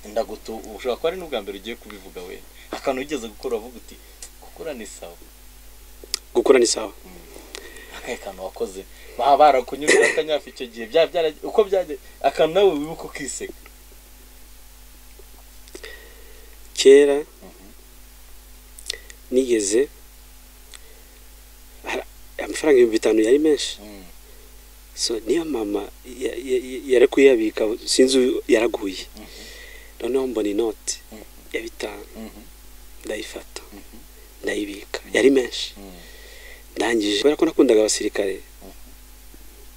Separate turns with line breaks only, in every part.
ndagutu ushobora kuba ari n'ubwa mbere ugiye kubivuga we akantu wigeze gukora uvuga uti gukora ni sawa
gukora ni sawa
akahe kantu wakoze baba barakunyuze akanyafu icyo gihe byaba byara uko byagiye akantu nawe wibuka ukiseka
kera nigeze hari- amafaranga ibihumbi bitanu yari menshi so niyo mama ya- ya- yari kuyabika sinzi uyu- yaraguye noneho mbona inoti
Mhm.
ya bitanu ndayifata ndayibika yari menshi ndangije kubera ko nakundaga abasirikare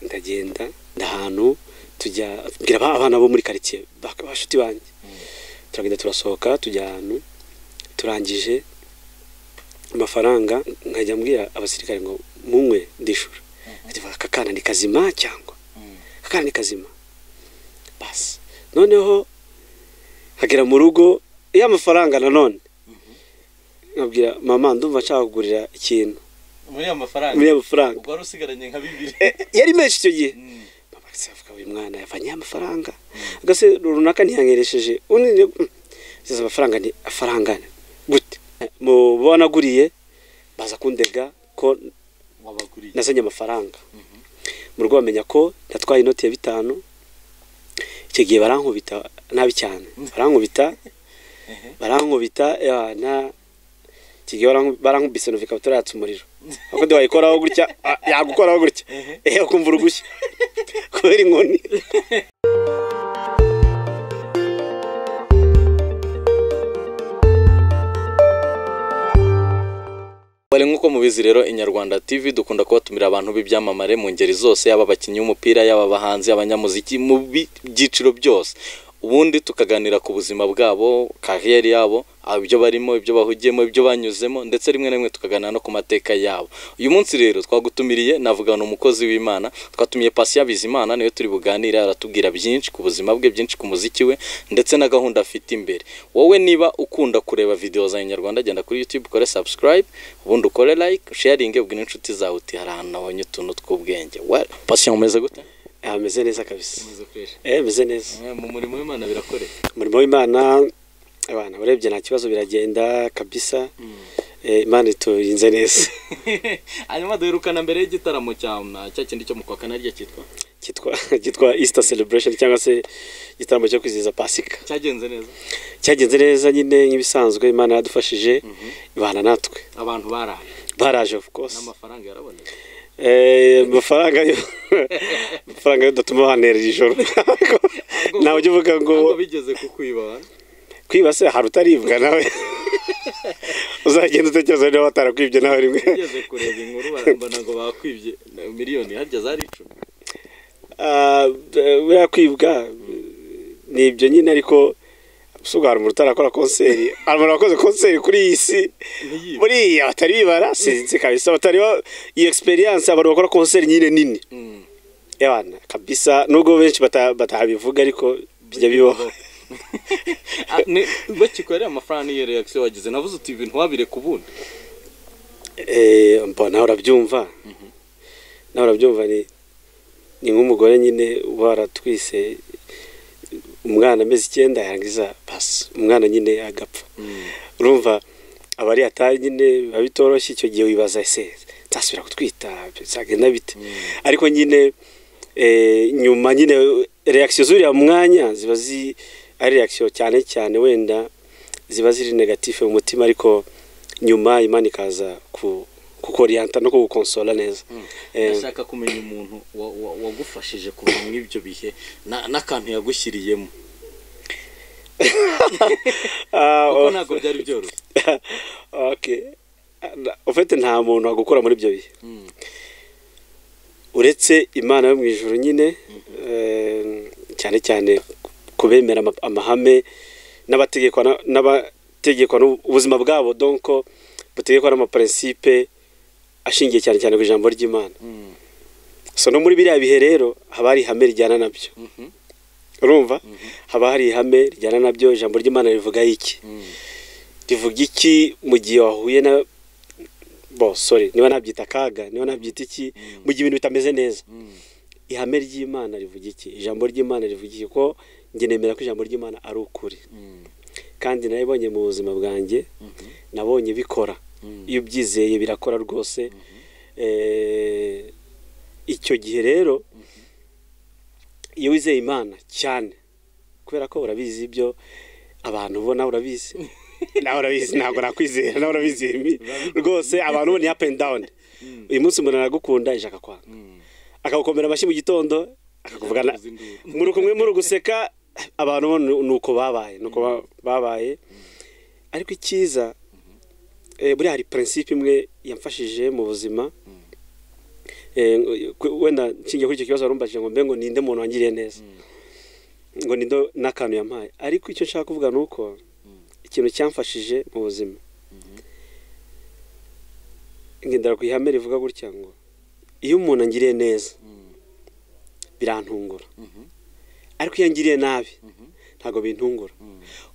ndagenda ndahantu tujya mbwira aba- abana bo muri karitsiye bak- bashuti banjye turagenda turasohoka tujya ahantu turangije amafaranga nkajya mbwira abasirikare ngo munywe ndishura ati aka kana ni kazima cyangwa aka kana ni kazima basi noneho hagera mu rugo ya mafaranga nanone nkabwira mama ndumva nshaka kugurira ikintu
muri ayo mafaranga
muri ayo mafaranga
ubwo wari usigaranye nka bibiri
Eh, yari menshi icyo gihe
Mm.
mama avuga uyu mwana yavanye amafaranga agase runaka ntiyanyeresheje undi size amafaranga ni afaranga gute mu bo wanaguriye baza kundega ko
wabaguriye
nazanye amafaranga mu rugo bamenya ko natwaye inoti ya bitanu icyo gihe barankubita nabi cyane barankubita
Ehe.
barankubita ya, na icyo gihe baranku- barankubise numva ikabutura yatse umuriro ahubwo ndi wayikoraho gutya ah, yagukoraho gutya
Ehe.
ehe ukumva urugushya kubera inkoni
bari nk'uko mubizi rero inyarwanda tv dukunda kubatumira abantu b'ibyamamare mu ngeri zose yaba abakinnyi b'umupira yaba abahanzi abanyamuziki mu bi- byiciro byose ubundi tukaganira ku buzima bwabo kariyeri yabo aho ibyo barimo ibyo bahugiyemo ibyo banyuzemo ndetse rimwe na rimwe tukaganira no ku mateka yabo uyu munsi rero twagutumiriye navugana umukozi w'imana twatumiye pasiya bizimana niwe turi buganire aratubwira byinshi ku buzima bwe byinshi ku muziki we ndetse na gahunda afite imbere wowe niba ukunda kureba videwo za inyarwanda genda kuri youtube ukore subscribe ubundi ukore like sharinge ubwire inshuti zawe uti hari ahantu nabonye utuntu tw'ubwenge well pasiya umeze gute
Ah, ameze neza kabisa
Umaze kwera.
eh meze neza
Eh, mu murimo w'imana birakoreye
umurimo w'imana abana urebye nta kibazo biragenda kabisa Eh, imana iturinze neza
hanyuma duherukana mbere y'igitaramo cya cya kindi cyo mu kwa kane arya cyitwa
cyitwa cyitwa Easter celebration cyangwa se igitaramo cyo kwizihiza pasika
cyagenze neza
cyagenze neza nyine nk'ibisanzwe imana yadufashije ibana natwe
abantu baraye
baraje of course
n'amafaranga yarabonetse
Eh, amafaranga yo amafaranga yo datuma banera iri joro nawe ujya uvuga ngo
ntabwo bigeze kukwiba abantu
kwiba se hari utaribwa nawe uzagenda utekereza niba batarakwibye nawe rimwe
bigeze kureba inkuru barambona ngo bakwibye miliyoni harya zari icumi
Ah, eh, buriya kwibwa ni ibyo nyine ariko usuga hari umuntu utarakora konseri hari umuntu wakoze konseri kuri iyi si
ntiyibe
buriya batari bibara sinzi kabisa batari ba- iyo experience abantu bakora konseri nyine nini
Mm.
yabana kabisa nubwo benshi bata- batabivuga ariko bijya bibaho
Ah, ni- bakikwerera amafaranga n'iyo reaction wagize navuze uti ibintu wabireka ubundi
Eh, mbo nawe urabyumva nawe urabyumva ni ni nk'umugore nyine waratwise umwana amezi icyenda yarangiza basi umwana nyine agapfa urumva abari atari nyine biba bitoroshye icyo gihe wibaza ese nzasubira kutwita byagenda bite ariko nyine eh, nyuma nyine reakisiyo z'uriya mwanya ziba zi ari reakisiyo cyane cyane wenda ziba ziri negatifu mu mutima ariko nyuma imana ikaza ku kukoriyanta no kugukonsola neza Eh,
ndashaka kumenya umuntu wa- wa- wagufashije kuva muri ibyo bihe na- n'akantu yagushyiriyemo
ah,
kuko
oh,
ntabwo byari byoroshye
okay. Ah, na- ufite nta muntu wagukora muri ibyo bihe
Mm.
uretse imana yo mu ijuru nyine eh, cyane cyane ku bemera ama- amahame n'abategekwa na- n'abategekwa n'ubu- ubuzima bwabo donko butegekwa n'amaparinsipe ashingiye cyane cyane ku ijambo ry'imana
Mm.
so no muri biriya bihe rero haba hari ihame rijyana nabyo
Mhm.
urumva haba hari ihame rijyana nabyo ijambo ry'imana rivuga iki
Mm.
rivuga iki mu gihe wahuye na bo sorry niba nabyita akaga niba nabyita iki mu gihe ibintu bitameze neza
Mm.
ihame ry'imana rivuga iki ijambo ry'imana rivuga iki ko njye nemera ko ijambo ry'imana ari ukuri kandi naribonye mu buzima bwanjye nabonye bikora iyo ubyizeye birakora rwose Eh, icyo gihe rero iyo wizeye imana cyane kubera ko urabizi ibyo abantu ubona urabizi nawe urabizi ntabwo nakwizera nawe urabizi rwose abantu ubona ni up and down uyu munsi umuntu aragukunda ijaka kwanga akagukomera amashyi mu gitondo akakuvugana muri kumwe muri guseka abantu bo ni- ni uko babaye ni uko ba- babaye ariko icyiza eh, buriya hari prinsipe imwe yamfashije mu buzima Eh, ngo- wenda nshingiye kuri icyo kibazo warumbajije ngo mbe ngo ninde muntu wangiriye neza ngo ninde n'akantu yampaye ariko icyo nshaka kuvuga ni uko ikintu cyamfashije mu buzima ngendera ku ihame rivuga gutya ngo iyo umuntu angiriye neza birantungura ariko iyo angiriye nabi ntabwo bintungura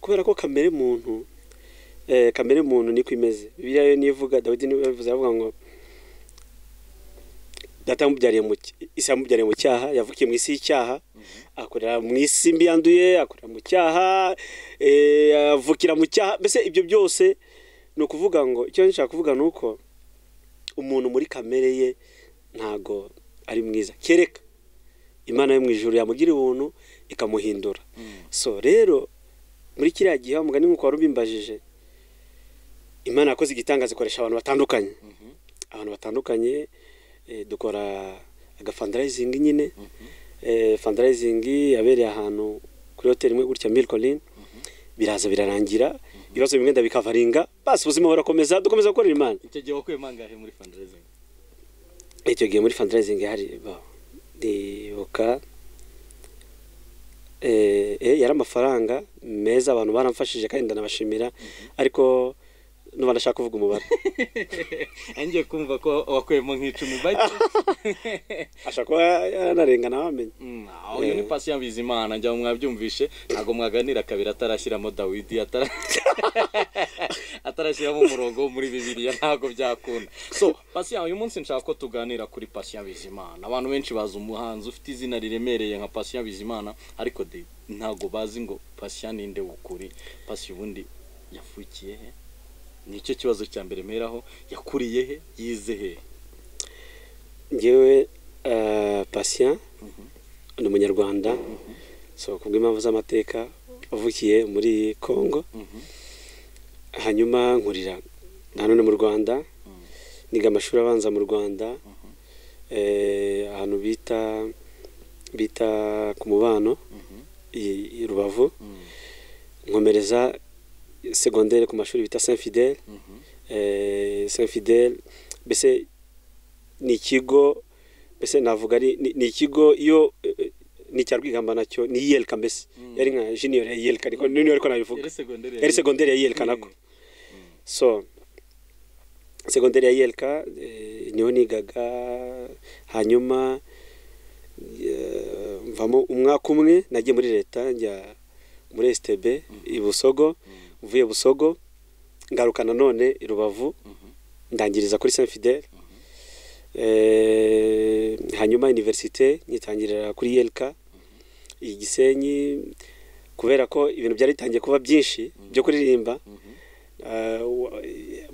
kubera ko kamere muntu eh, kamere muntu niko imeze bibiliya yo niyo ivuga dawidi niwe yabivuze aravuga ngo data yamubyariye mu cy- isi yamubyariye mu cyaha yavukiye mu isi y'icyaha akorera mu isi mbi yanduye akorera mu cyaha eh, avukira mu cyaha mbese ibyo byose ni ukuvuga ngo icyo nshaka kuvuga ni uko umuntu muri kamere ye ntago ari mwiza kereka imana yo mu ijuru yamugira ubuntu ikamuhindura so rero muri kiriya gihe umugani nk'uko wari ubimbajije imana yakoze igitangaza ikoresha abantu batandukanye abantu batandukanye eh, dukora agafandarayizingi nyine eh, fandarayizingi yabereye ahantu kuri hoteli imwe gutya milikorini biraza birarangira ibibazo bimwe ndabikavaringa basi ubuzima burakomeza dukomeza gukorera imana
icyo gihe wakuye mangahe muri fundraising
icyo gihe muri fundraising hari ba- ndibuka eh, eh, yari amafaranga meza abantu baramfashije kandi ndanabashimira ariko nuba ndashaka kuvuga umubare
ngiye kumva ko wakuyemo nk'icumi bake
ashaka kuba yanarenga wamenye
Mm, aho uyu ni pasi ya bizimana njya mwabyumvishe ntabwo mwaganira kabiri atarashyiramo dawidi atara- atarashyiramo umurongo wo muri bibiliya ntabwo byakunda so pasi uyu munsi nshaka ko tuganira kuri pasi ya bizimana abantu benshi bazi umuhanzi ufite izina riremereye nka pasi ya bizimana ariko de ntabwo bazi ngo pasi ya ninde w'ukuri pasi ubundi yavukiye he nicyo kibazo cya mbere mperaho yakuriye he yize he
ngewe eh, patient ni umunyarwanda so kubw'impamvu z'amateka wavukiye muri congo hanyuma nkurira na none mu rwanda niga amashuri abanza mu rwanda eh, ahantu bita bita ku mubano i- i rubavu nkomereza segondere ku mashuri bita saint fidele eh, saint fidele mbese ni ikigo mbese navuga ari ni- ni ikigo iyo eh, ni icya rwigamba nacyo ni yelka mbese yari nka junior ya yelka niko niyo ariko nabivuga
yari segonderi
yari segonderi ya yelka nako so segonderi ya yelka eh, niho nigaga hanyuma eh, mvamo umwaka umwe nagiye muri leta njya muri STB i Busogo mvuye Busogo ngaruka nanone i Rubavu ndangiriza kuri Saint Fidèle Eh, hanyuma universite nyitangirira kuri YLK i Gisenyi kubera ko ibintu byari bitangiye kuba byinshi byo kuririmba eh, wa-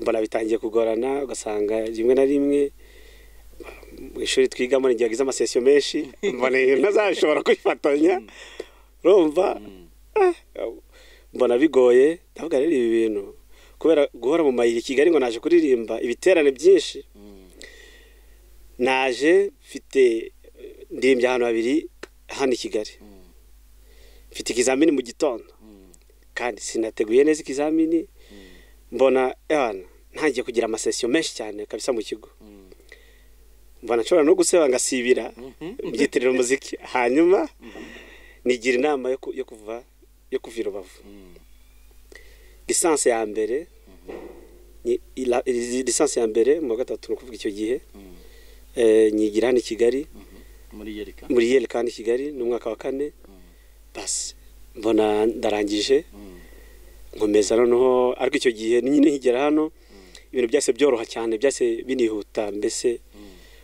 mbona bitangiye kugorana ugasanga rimwe na rimwe mu ishuri twigamo n'igihe wagize amasesiyo menshi mbona ibintu ntazashobora kwifatanya urumva ah, mbona bigoye ndavuga rero ibi bintu kubera guhora mu mayira i kigali ngo naje kuririmba ibiterane byinshi naje mfite eh, ndirimbye ahantu habiri hano i kigali mfite ikizamini mu gitondo kandi sinateguye neza ikizamini mbona ewana ntangiye kugira amasesiyo menshi cyane kabisa mu kigo mbona nshobora no guseba ngasibira mbyitirira umuziki hanyuma nigira inama yo ku- yo kuva yo kuva i rubavu lisansi ya mbere ni ila- li- lisansi ya mbere mu wa gatatu ni ukuvuga icyo gihe eh, nyigira hano i kigali
muri yerika
muri yeleka hano i kigali ni umwaka wa kane basi mbona ndarangije nkomeza noneho ariko icyo gihe nyine nkigera hano ibintu byase byoroha cyane byase binihuta mbese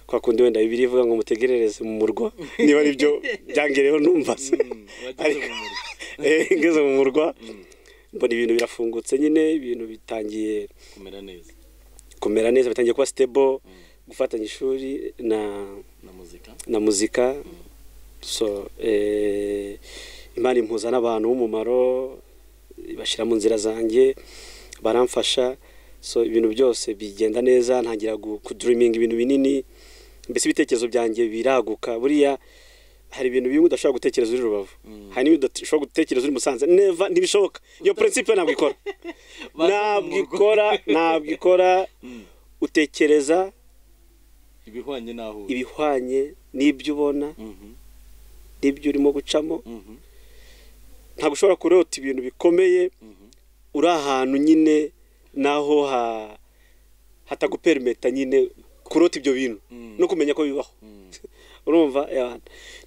kwa kundi wenda bibiri ivuga ngo mutegerereze mu murwa niba ari byo byangereyeho numva se
wageze mu muriro
Eh, ngeze mu murwa mbona ibintu birafungutse nyine ibintu bitangiye
kumera neza
kumera neza bitangiye kuba stable gufatanya ishuri na
na muzika
na muzika so eh, imana impuza n'abantu b'umumaro ibashyira mu nzira zanjye baramfasha so ibintu byose bigenda neza ntangira gu- kuduriminga ibintu binini mbese ibitekerezo byanjye biraguka buriya hari ibintu bimwe udashobora gutekereza uri rubavu hari n'ibintu udashobora gutekereza uri musanze neva ntibishoboka iyo principe ntabwo ikora ntabwo ikora ntabwo ikora utekereza
ibihwanye n'aho uri
ibihwanye n'ibyo ubona
Mhm,
n'ibyo urimo gucamo
mhm,
ntabwo ushobora kurota ibintu bikomeye
mhm.
uri ahantu nyine naho ha hataguperimeta nyine kurota ibyo bintu
Mm.
no kumenya ko bibaho
Mm.
urumva eh,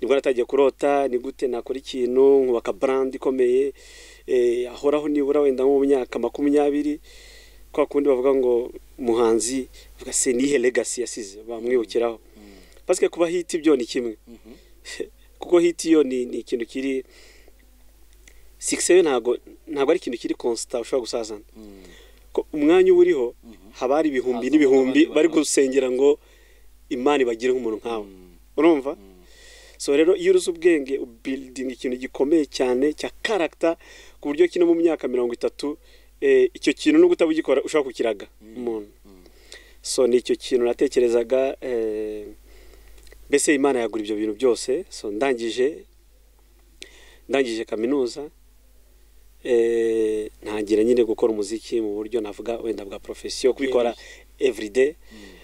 nibwo natangiye kurota ni gute nakora ikintu nkubaka brand ikomeye eh, ahoraho nibura wenda nko mu myaka makumyabiri kwa kundi bavuga ngo umuhanzi vuga se nihe legacy yasize bamwibukiraho
Mm.
pasike kuba hiti byo ni kimwe
Mhm.
kuko hiti yo ni, ni ikintu kiri sikisi yo ntabwo ntabwo ari ikintu kiri konsita ushobora gusazana
Mm.
ko umwanya uba uriho
Mhm.
haba hari ibihumbi
Hazamo
n'ibihumbi
abandi
bari
bantu.
gusengera ngo imana ibagire nk'umuntu nkawe
Mm.
urumva
Mm.
so rero iyo uruzi ubwenge ubiridinga ikintu gikomeye cyane cya karagita ku buryo kino mu myaka mirongo itatu eh, icyo kintu no utabugikora ushobora kukiraga umuntu
Mm.
so ni icyo kintu natekerezaga eh, mbese imana yagura ibyo bintu byose so ndangije ndangije kaminuza eh, ntangira nyine gukora umuziki mu buryo navuga wenda bwa profesiyo kubikora everyday
Mm.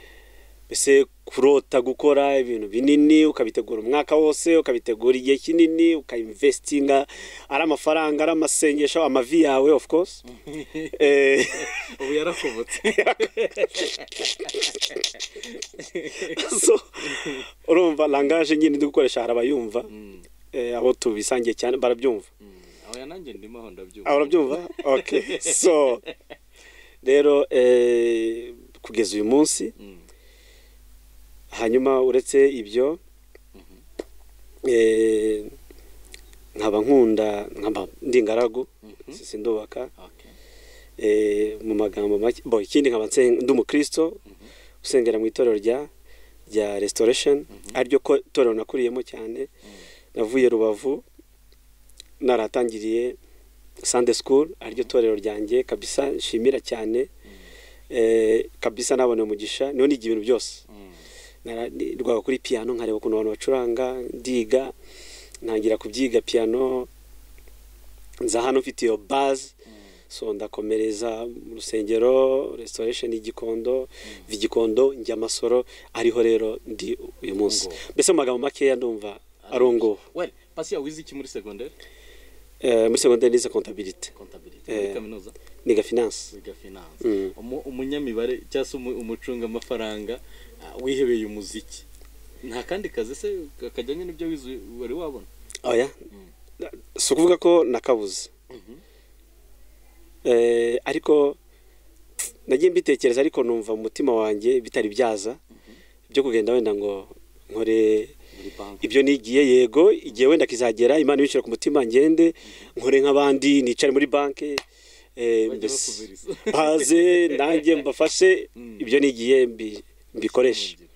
mbese kurota gukora ibintu binini ukabitegura umwaka wose ukabitegura igihe kinini ukayinvestinga ari amafaranga ari amasengesho amavi yawe of course eh,
ubu yarakobotse
so urumva langaje nyine ndi gukoresha hari abayumva
Mm.
eh, abo tubisangiye cyane barabyumva
Mm. aho yananjye ndimo aho ndabyumva
Ah, urabyumva okay so rero eh, kugeza uyu munsi
Mm.
hanyuma uretse ibyo eh, nkaba nkunda nkaba ndi ingaragu
Mhm.
sindubaka
Okay.
eh, mu magambo make bo ikindi nkaba nsen- ndi umukristo
Mhm.
usengera mu itorero rya rya restoration
Mhm.
ariryo ko- torero nakuriyemo cyane
Mm.
navuye rubavu naratangiriye sunday school ariryo torero ryanjye kabisa nshimira cyane eh, kabisa nabona umugisha niho niga ibintu byose
Mm.
Nara- ni- rwaba kuri piano nkareba ukuntu abantu bacuranga ndiga ntangira kubyiga piano nza hano mfite iyo bazi
Mm.
so ndakomereza mu rusengero restoration y'igikondo igikondo njya amasoro ariho rero ndi uyu munsi
Ngo.
mbese mu magambo makeya ndumva ari ngo
Well, Pasiya wize iki muri segonderi
muri segonderi nize kontabilite
kontabilite
Eh.
muri kaminuza
niga finance
wiga finance
Mm.
Umu- umunyamibare cyangwa se umu- umucungamafaranga ah, wihebeye umuziki nta kandi kazi se kajyanye n'ibyo wize wari wabona
oya
Mm.
si ukuvuga ko nakabuze Eh, ariko nagiye mbitekereza ariko numva mu mutima wanjye bitari byaza byo kugenda wenda ngo nkore
muri banki
ibyo nigiye yego igihe wenda kizagera imana ibicira ku mutima ngende nkore nk'abandi nicare muri banki eh,
Bajya
mbese
bakuvuriza.
baze nanjye mbafashe
Mm.
ibyo nigiye mbi- mbikoreshe
Mm.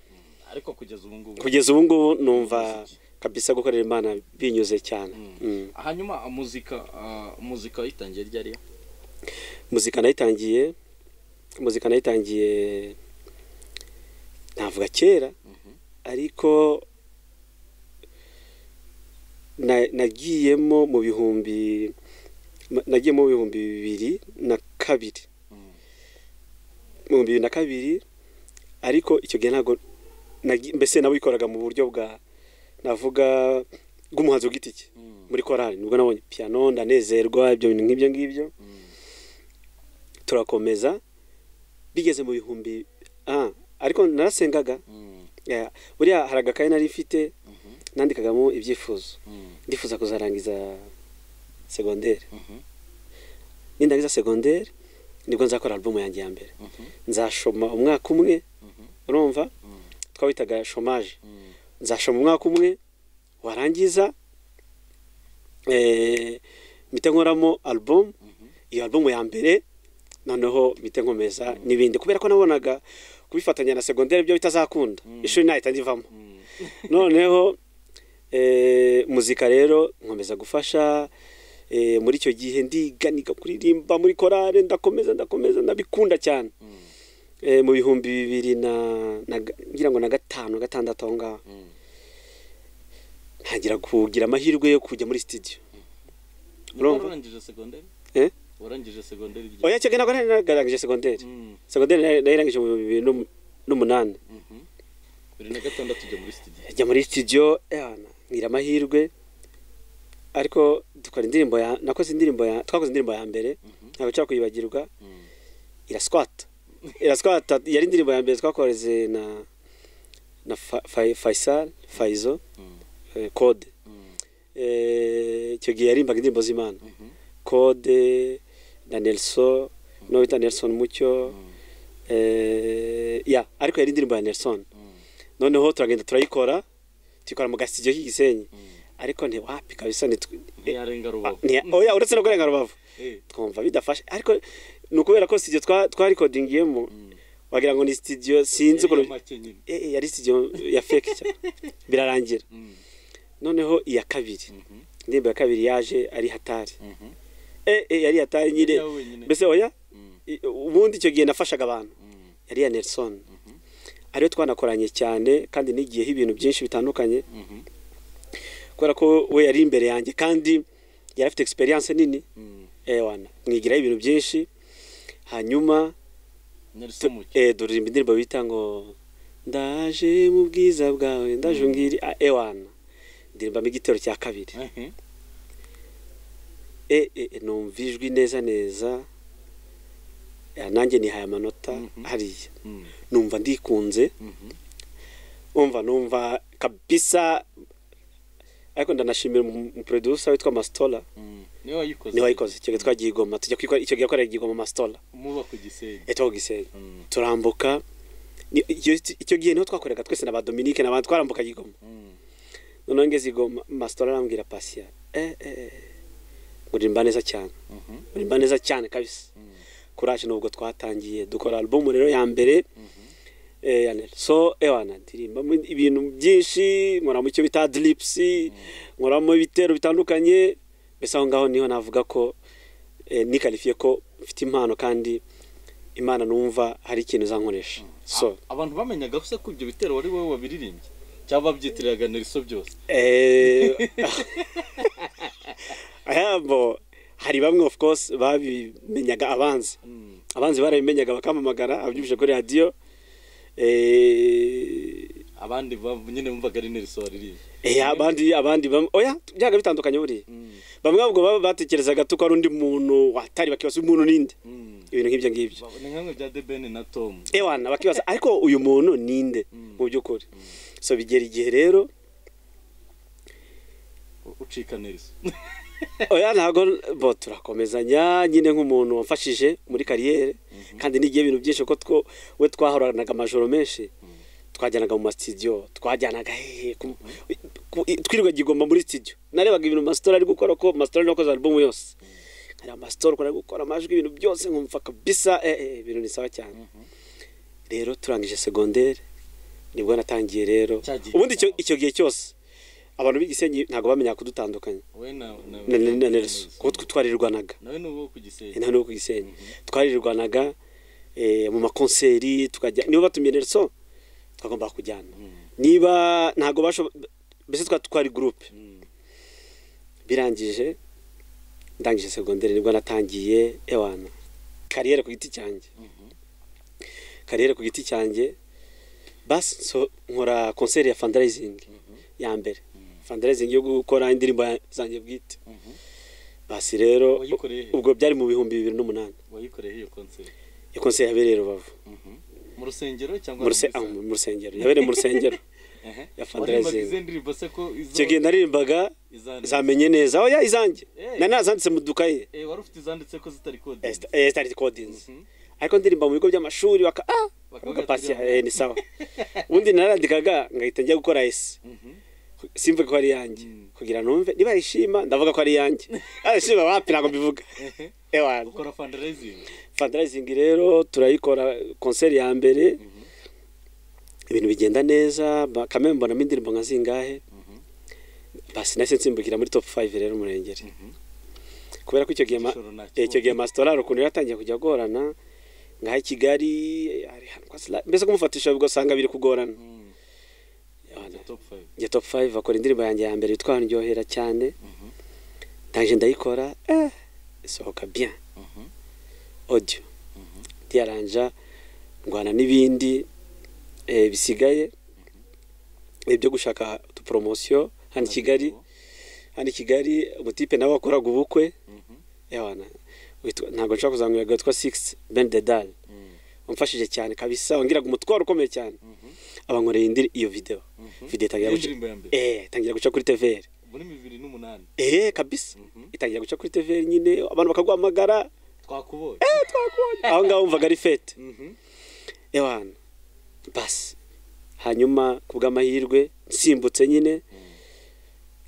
ariko kugeza ubu ngubu
kugeza ubu ngubu numva kabisa gukorera imana binyuze cyane
Mm.
Mm.
hanyuma ah, muzika ah, muzika wayitangiye ryari
muzika nayitangiye muzika nayitangiye navuga kera
Mhm.
ariko na- nagiyemo mu bihumbi ma- nagiyemo mu bihumbi bibiri na kabiri
Mm.
mu bihumbi bibiri na kabiri ariko icyo gihe ntabwo nagi- mbese nabikoraga mu buryo bwa navuga bw'umuhanzi ku giti cye
Mm.
muri korali nibwo nabonye piano ndanezerwa ibyo bintu nk'ibyo ngibyo
Mm.
turakomeza bigeze mu bihumbi ah, ariko narasengaga
Mm.
Yeah, buriya hari agakaye nari mfite
Mhm.
nandikagamo ibyifuzo
Mm.
ndifuza kuzarangiza segonderi
Mhm.
nindangiza segonderi nibwo nzakora alubumu yanjye ya mbere
Mhm.
nzashoma umwaka umwe
Mhm.
urumva
Mm.
twawitaga shomaje
Mm.
nzashoma umwaka umwe warangiza eh, mpita nkoramo alubumu iyo alubumu ya mbere noneho mpita nkomeza n'ibindi kubera ko nabonaga kubifatanya na segonderi byo bitazakunda ishuri ntahita ndivamo noneho eh, muzika rero nkomeza gufasha eh, muri icyo gihe ndiganiga kuririmba muri korale ndakomeza ndakomeza ndabikunda cyane eh, mu bihumbi bibiri na na- ngira ngo na gatanu gatandatu aho ngaho ntangira kugira amahirwe yo kujya muri studio Urumva?
warangije segonderi
eh?
warangije segonderi ry'i-
oya cyaga ntabwo nari narangije segonderi
Mm,
segonderi nari- nayirangije mu bihumbi bibiri n'um- n'umunani
mhm. bibiri na gatandatu ujya muri studio
ajya muri studio yana ngira amahirwe ariko dukora indirimbo ya nakoze indirimbo ya twakoze indirimbo ya mbere ntabwo nshobora kuyibagirwa
Mm.
iraswata iraswata yari indirimbo ya mbere twakoreze na na Fa- Fa- Faisal Faizo
Mm.
eh, Code
Mm.
Eh, icyo gihe yarimbaga indirimbo z'Imana
Mhm.
Code na Nelson no bita Nelson Mucyo
Mm.
eh, ya ariko yari indirimbo ya Nelson
Mm.
noneho turagenda turayikora tuyikora mu gasitidiyo k'i Gisenyi
Mm.
ariko ntiwapi kabisa ni
ntiyarenga rubavu
oya uretse no kurenga rubavu
Eh,
twumva bidafashe ariko ni ukubera ko studio twa twarikodingiyemo
mm.
wagira ngo ni studio sinzi
Yari
ukuntu
make nyine.
Eh, eh, yari studio ya fake cyane birarangira
Mm.
noneho iya kabiri
Mhm.
indirimbo ya kabiri yaje ari hatari
Mhm.
eh, eh, yari hatari nyine
Yawe nyine.
mbese oya
Mm.
i- ubundi icyo gihe nafashaga abantu
Mm.
yari iya Nelson
Mhm.
ariyo twanakoranye cyane kandi n'igiyeho ibintu byinshi bitandukanye
Mhm.
kubera ko we yari imbere yanjye kandi yari afite experience nini
Mm.
eh, wana mwigiraho ibintu byinshi hanyuma
Nelson
tu-
Mucyo.
eh, duririmba indirimbo bita ngo ndaje mu bwiza bwawe ndaje ngiri ah, eh, wana ndirimbamo igitero cya kabiri
Mhm.
eh, eh, eh, numva ijwi neza neza Eh, nanjye nihaye amanota
Mhm.
hariya
Mm.
numva ndikunze
Mhm.
umva numva kabisa ariko ndanashimira umu- umuproducer witwa Mastola
Mm. niwe wayikoze
niwe wayikoze icyo gihe twagiye i Goma tujya kwikora icyo gihe yakorera i Goma Mastola
muba ku gisenge
eh, two Gisenyi
Mm.
turambuka Ni- icyo icyo gihe niho twakoreraga twese na ba Dominique n'abandi twarambukaga i Goma
Mm.
noneho ngeze i Goma Mastola arambwira Pasia eh eh eh, uririmba neza cyane
Mhm.
uririmba neza cyane kabisa
Mm.
kuraje nubwo twatangiye dukora album rero ya mbere
Mhm.
eh, ya Nelson. so ewana ndirimbamo ibintu byinshi nkoramo icyo bita drips nkoramo ibitero bitandukanye mbese aho ngaho niho navuga ko eh, nikarifiye ko mfite impano kandi imana numva hari ikintu izankoresha so
A- abantu bamenyaga se ko ibyo bitero wari wowe wabiririmbye cyangwa babyitiriraga nelson byose
Eh, ahabo hari bamwe of course babimenyaga abanzi
Mm.
abanzi barabimenyaga bakamamagara ababyumvise kuri radiyo eh,
abandi ba- nyine bumvaga ari nelson waririmbye
eh, abandi abandi bam- oya byaga bitandukanye buriya
Mm.
bamwe ahubwo baba batekerezaga ko ari undi muntu watari bakibaza umuntu ninde
Mm.
ibintu nk'ibyo ngibyo
Ba- ni nkamwe bya debeni na tomu
ewana bakibaza ariko uyu muntu ninde
Mm.
mu by'ukuri so bigera igihe rero
U- ucika nelson
oya ntabwo bo turakomezanya nyine nk'umuntu wamfashije muri kariyeri kandi n'igihe ibintu byinshi kuko two we twahoranaga amajoro menshi twajyanaga mu masitidiyo twajyanaga hehe ku- ku- i- twirirwa igigomba muri sitidiyo narebaga ibintu masitora ari gukora ko masitora niwe wakoze alubumu yose hari amasitora ukuntu ari gukora amajwi ibintu byose nkumva kabisa eh, eh, ibintu ni sawa cyane rero turangije segonderi nibwo natangiye rero
Cya gihe
ubundi icyo-
cyawe.
icyo gihe cyose abantu b'i Gisenyi ntabwo bamenya kudutandukanya
wowe na na-
na na- na
na
Nelson kuko tw- twaririrwanaga
nawe ni uwo ku gisenge
intara yo ku Gisenyi twaririrwanaga eh, mu makonseri tukajya niba batumiye Nelson twagomba kujyana niba ntabwo bashoboye mbese twari twari gurupe
Mm.
birangije ndangije segonderi nibwo natangiye ewana kariyeri ku giti cyanjye
Mhm.
kariyeri ku giti cyanjye basi so nkora konseri ya fundraising ya mbere fundraising yo gukora indirimbo ya- zanjye bwite
Mhm.
basi rero
Wayikoreye he?
ubwo byari mu bihumbi bibiri n'umunani
wayikoreye iyo konseri
iyo konseri yabereye i rubavu
mu rusengero cyangwa
mu ruse- ah,
muri
mu rusengero yabereye mu rusengero
sale?
ya
Ehe. Waririmbaga
fundraising.
izi ndirimbo se ko izo-
icyo gihe naririmbaga
iza-
zamenye neza oya izanjye
Eh.
nari nazanditse mu dukaye
Eh, wari ufite izanditse ko zitari kode
Eh, sta- eh, stari kodinzi
Mhm.
ariko ndirimba mu bigo by'amashuri baka ah
Bakavuga
baka pasi
turiya-
eh, ni sawa ubundi narandikaga ngahita njya gukora ese
Mhm.
simvuge ko ari iyanjye kugira numve niba yishima ndavuga ko ari iyanjye arishima wapi ntabwo mbivuga ewana
ukora fundraising
fandarayizingi rero turayikora konseri ya mbere ibintu bigenda neza bakame mbonamo indirimbo nka zingahe basi nahise nsimbukira muri topu fayive rero umurengeri kubera ko icyo gihe ma-
Igishoro nta
eh, icyo gihe masitorari ukuntu yaratangiye kujya agorana nka i kigali hari ahantu kwa Sla- mbese kumufatisha ugasanga biri kugorana
Mm.
Ewana.
top 5
njya topu fayive akora indirimbo yanjye ya mbere yitwa ndyohera cyane ndaje ndayikora eh, isohoka bien audio ndiyaranja ndwana n'ibindi eh, bisigaye eh, byo gushaka utuporomosiyo hano i kigali hano i kigali umutipe nawe wakoraga ubukwe yawana witwa- ntabwo nshobora kuzamwibwa witwa six ben dedal wamfashije cyane kabisa wangiraga umutwaro ukomeye cyane abankoreye indiri iyo video video itangira guca
indirimbo ya mbere
eh itangira guca kuri tvr
muri bibiri n'umunani
eh kabisa
Mhm.
itangira guca kuri tvr nyine abantu bakaguhamagara
twakuboye
aho ngaho wumvaga ari fete
Mhm.
ewana basi hanyuma ku bw'amahirwe nsimbutse nyine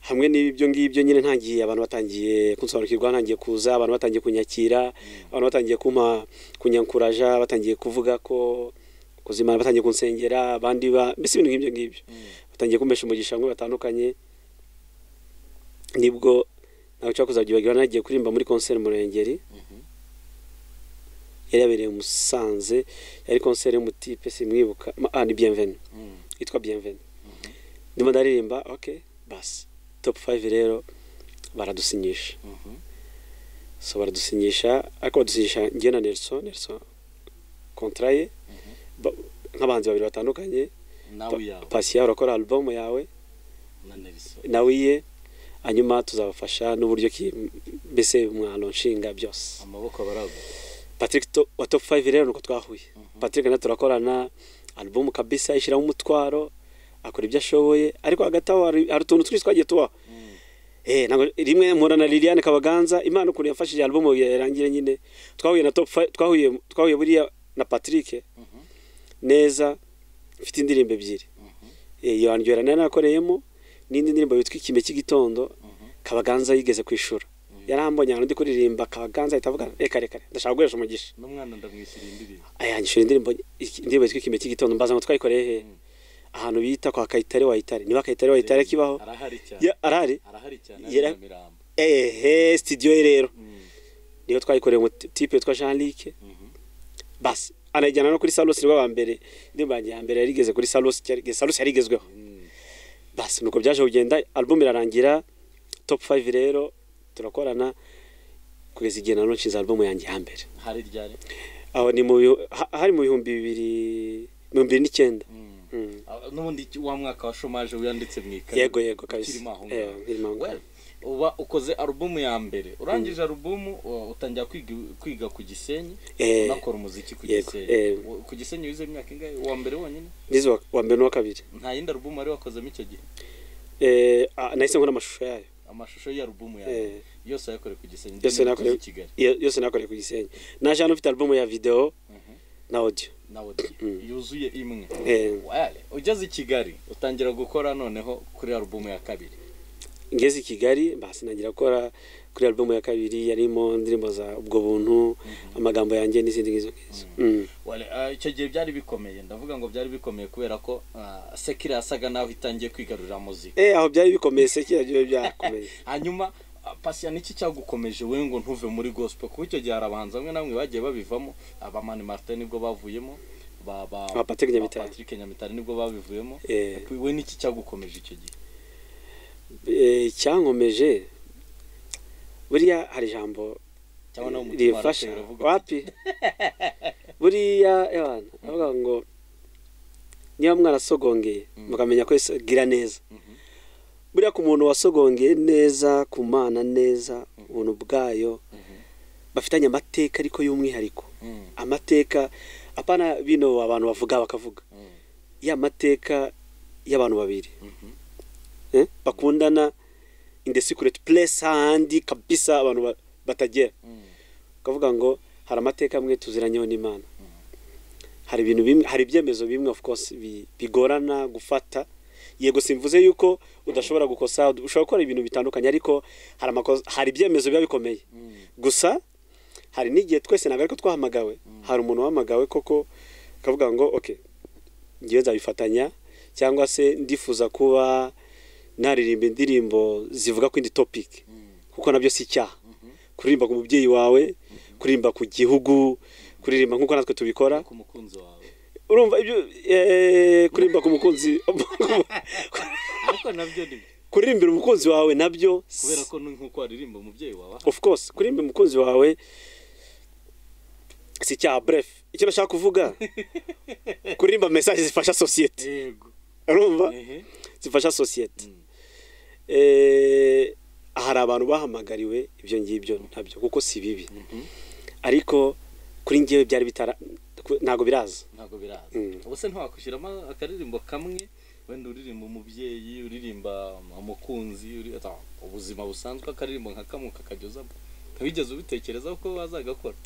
hamwe n'ibyo ngibyo nyine ntangiye abantu batangiye kunsobanukirwa ntangiye kuza abantu batangiye kunyakira abantu batangiye kumpa kunyankuraja batangiye kuvuga ko kuzimana batangiye kunsengera abandi ba mbese ibintu nk'ibyo ngibyo batangiye kumpesha umugisha bamwe batandukanye nibwo ntabwo nshobora kuzabyibagirwa nagiye kuririmba muri konseri murengeri yari yabereye i musanze yari konseri y'umutipe simwibuka ma- ah ni bienvenu
Mm.
yitwa bienvenu ndimo ndaririmba ok basi top 5 rero baradusinyisha
Mhm.
so baradusinyisha ariko badusinyisha njye na nelson nelson kontra ye ba- nk'abahanzi babiri batandukanye
nawe yawe
pasiya urakora album yawe
na Nelson
nawe iye hanyuma tuzabafasha n'uburyo ki mbese umwano nshinga byose
amaboko baragwa
patrick to, wa top 5 rero nuko twahuye patrick na turakorana album kabisa ishyiramo umutwaro akora ibyo ashoboye ariko hagati aho hari hari utuntu twinshi twagiye tubaho Eh, ntabwo rimwe mpura na Liliane Kabaganza imana ukuntu yafashije album yarangire nyine twahuye na top 5 twahuye twahuye buriya na Patrick neza mfite indirimbo ebyiri Eh, iyo andwera nari nakoreyemo n'indi ndirimbo yitwa ikime cy'igitondo Kabaganza yigeze kwishura yarambonye ahantu ndi kuririmba Kabaganza ahita avuga reka reka reka, ndashaka gukoresha umugisha
n'umwana ndamwishyura indirimbo
ayangishura indirimbo indirimbo yitwa ikime cy'igitondo mbaza ngo twayikoreye he
Mm.
ahantu bita kwa Kayitare wayitare niba Kayitare wayitare kibaho
arahari cyane
Ya- arahari
arahari cyane
Yera-
ari mu mirambo
ehe studio ye rero
Mm.
niyo twayikoreye umutipe witwa Jean Luc
Mhm.
basi anayijyana no kuri Salos nibwo ba mbere indirimbo yanjye ya mbere yari igeze kuri Salos cyari- Salos yari igezweho
Mm.
basi nuko byaje kugenda album irarangira top 5 rero turakorana kugeza igihe na none nshinze album yanjye ya mbere
hari ryari
aho ni mu bihu- ha- hari mu bihumbi bibiri mirongo ibiri n'icyenda
Mm.
Mm.
Ah, n'ubundi iki- wa mwaka wa shomaje wiyanditse mu ikaye
yego yego kabisa
ukirimo aho
Eh,
ngaho
nkirimo aho ngaho.
Well, uba ukoze alubumu ya mbere urangije alubumu uh, utangira kwiga, kwiga ku gisenyi
Eh,
unakora umuziki ku
yego,
gisenyi
eh.
Wo- ku gisenyi wize imyaka ingahe uwa mbere wonyine
nize wa- wa mbere n'uwa kabiri
nta yindi alubumu wari wakozemo icyo gihe
Eh, ah, nahise nkora amashusho yayo
amashusho y'alubumu yawe
Eh.
yose wayakoreye ku gisenyi
Yose
ndetse
nakoreye-
i kigali
Iyo- yose nakoreye ku gisenyi naje hano ufite alubumu ya videwo
Mhm.
na audio
nawe di- yuzuye imwe
Eh,
Wale, ugeze i kigali utangira gukora noneho kuri alubumu ya kabiri
ngeze i kigali basi nagira gukora kuri alubumu ya kabiri yarimo indirimbo za ubwo buntu amagambo yanjye n'izindi nk'izo ngizo Mm.
Wale, ah, icyo gihe byari bikomeye ndavuga ngo byari bikomeye kubera ko ah, sekira yasaga naho itangiye kwigarurira muzika
Eh, aho byari bikomeye se kiriya gihe byakomeye
hanyuma ah, pasiya niki cyagukomeje we ngo ntuve muri gospel kuko icyo gihe hari abahanzi bamwe na bamwe bagiye babivamo abamani martin nibwo bavuyemo ba ba
Aba Patrick Nyamitali.
ba Patrick Nyamitali nibwo babivuyemo
Eh.
we niki cyagukomeje icyo gihe
Eh, icyankomeje buriya hari ijambo
cyangwa nawe umutima
rifasha
warateye uravuga
wapi buriya ewana avuga ngo niba mwarasogongeye mukamenya ko Yesu agira neza
Mhm.
buriya ku muntu wasogongeye neza ku mana neza ubuntu bwayo bafitanye amateka ariko y'umwihariko
Mm,
amateka apana bino abantu bavuga bakavuga
mm,
ya mateka y'abantu babiri
mhm,
eh, bakundana in the secret place hahandi kabisa abantu ba- batagera
mm,
ukavuga ngo hari amateka amwe tuziranyeho n'imana hari ibintu bimwe hari ibyemezo bimwe of course bi- bigorana gufata yego simvuze yuko udashobora gukosa ushobora gukora ibintu bitandukanye ariko hari amakosa hari ibyemezo biba bikomeye gusa hari n'igihe twese ntabwo ariko twahamagawe hari umuntu wahamagawe koko akavuga ngo oke ngewe nzabifatanya cyangwa se ndifuza kuba naririmba indirimbo zivuga ku indi topiki kuko nabyo si icyaha kuririmba ku mubyeyi wawe kuririmba ku gihugu kuririmba nk'uko natwe tubikora
ku mukunzi wawe
urumva ibyo eh, kuririmba ku mukunzi
ariko nabyo ni
kuririmbira umukunzi wawe nabyo
kubera ko nk'uko waririmba umubyeyi wawe aha
of course kuririmba umukunzi wawe si icyaha bref icyo nashaka kuvuga kuririmba message zifasha sosiyete
yego
urumva
ehe
zifasha sosiyete
Mm.
Eh, hari abantu bahamagariwe ibyo ngibyo ntabyo kuko si bibi
Mhm.
ariko kuri ngewe byari bitara ku- ntabwo biraza
ntabwo biraza
Mm.
ubu se ntiwakwishyiramo akaririmbo kamwe wenda uririmba umubyeyi uririmba umukunzi uri- ata, ubuzima busanzwe akaririmbo nka kamwe kakajyozamo ntiwigeze ubitekerezaho ko wazagakora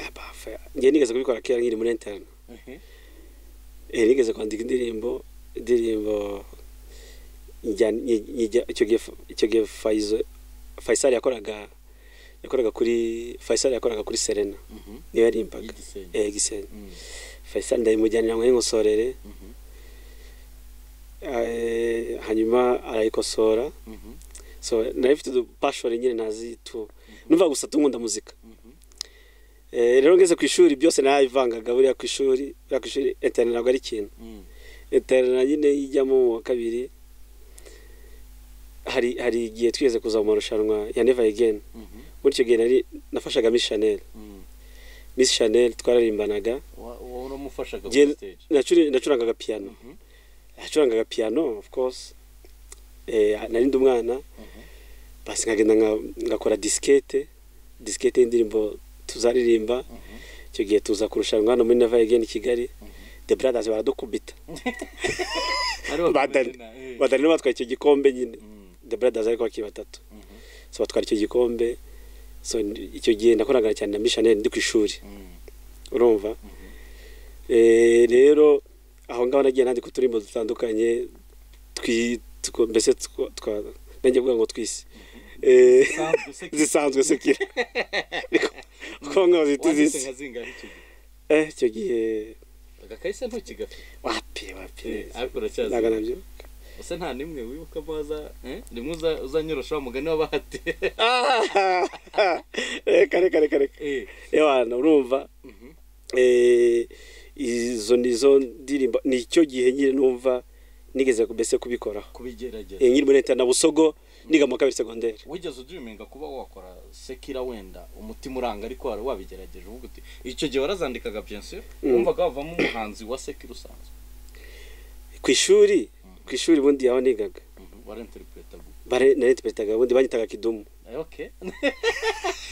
Eh, bafa, ngewe nigeze kubikora kera nkiri muri interne
Ehe.
Eh, nigeze kwandika indirimbo indirimbo njya- nyi- nyijya- icyo gihe Fa- icyo gihe Faizo- faisal yakoraga yakoraga kuri faisal yakoraga kuri serena
Mhm.
niyo yarimbaga
y'igisenyi
eh gisenyi
Mm.
faisal ndabimujyanira ngo yinkosorere
Mhm.
Eh, hanyuma arayikosora
Mhm.
so nayo ifite udupashore nyine nazitu numva gusa tunkunda muzika
Mhm.
Eh, rero ngeze ku ishuri byose narabivangaga buriya ku ishuri buriya ku ishuri interne ntabwo ari ikintu
Mm.
interne nyine ijyamo mu wa kabiri hari hari igihe twigeze kuza mu marushanwa ya never again
Mhm.
muri icyo gihe nari nafashaga miss chanel
Mm.
miss chanel twararimbanaga
Wa- wowe uramufashaga
Gen-
kuri stage
nacuri- nacurangaga piyano
Mhm.
nacurangaga piyano of course eh, nari ndi umwana
Mhm.
basi nkagenda nka- ngakora disikete disikete y'indirimbo tuzaririmba
Mhm.
icyo gihe tuza kurushanwa hano muri never again i kigali
Mhm.
the brothers baradukubita
Ari wa
Badani.
kumena, eh.
badari nabo batwaye icyo gikombe nyine
Mm.
the brothers ariko bakiri batatu
Mhm.
so batwara icyo gikombe so n- icyo gihe nakoranaga cyane na mishaneri ndi ku ishuri
Mm.
urumva Eh, rero aho ngaho nagiye nandika uturimbo dutandukanye twi two- mbese two- twa nanjye kuvuga ngo twisi Eh,
Sanzwe se-
zisanzwe sekira kuko ngaho ziti
Wanditse
zisi
nka zingahe icyo gihe?
eh icyo gihe
agakahise ntukigafite
wapi wapi
Eh, ariko
ntabwo
uracyazi
nabyo
ese nta nimwe wibuka muza rimwe uza- uzanyorosha wa mugani w'abahati
Ah! reka reka reka reka
Eh,
ewana urumva
mhm,
eh, izo nizo ndirimbo ni icyo gihe nyine numva nigeze mbese kubikoraho
kubigerageza
Eh, nkiri muri leta na busogo niga mu wa kabiri segonderi
wigeze ujiminga kuba wakora sekira wenda umutima uranga ariko wari wabigerageje uvuga uti icyo gihe warazandikaga bien sûr
Mm.
wumvaga wavamo umuhanzi wa sekira usanzwe
ku ishuri ku ishuri ubundi aho nigaga
Mhm, warinterpreta gu-
bare narinterpretaga ubundi banyitaga kidumu
Eh, okay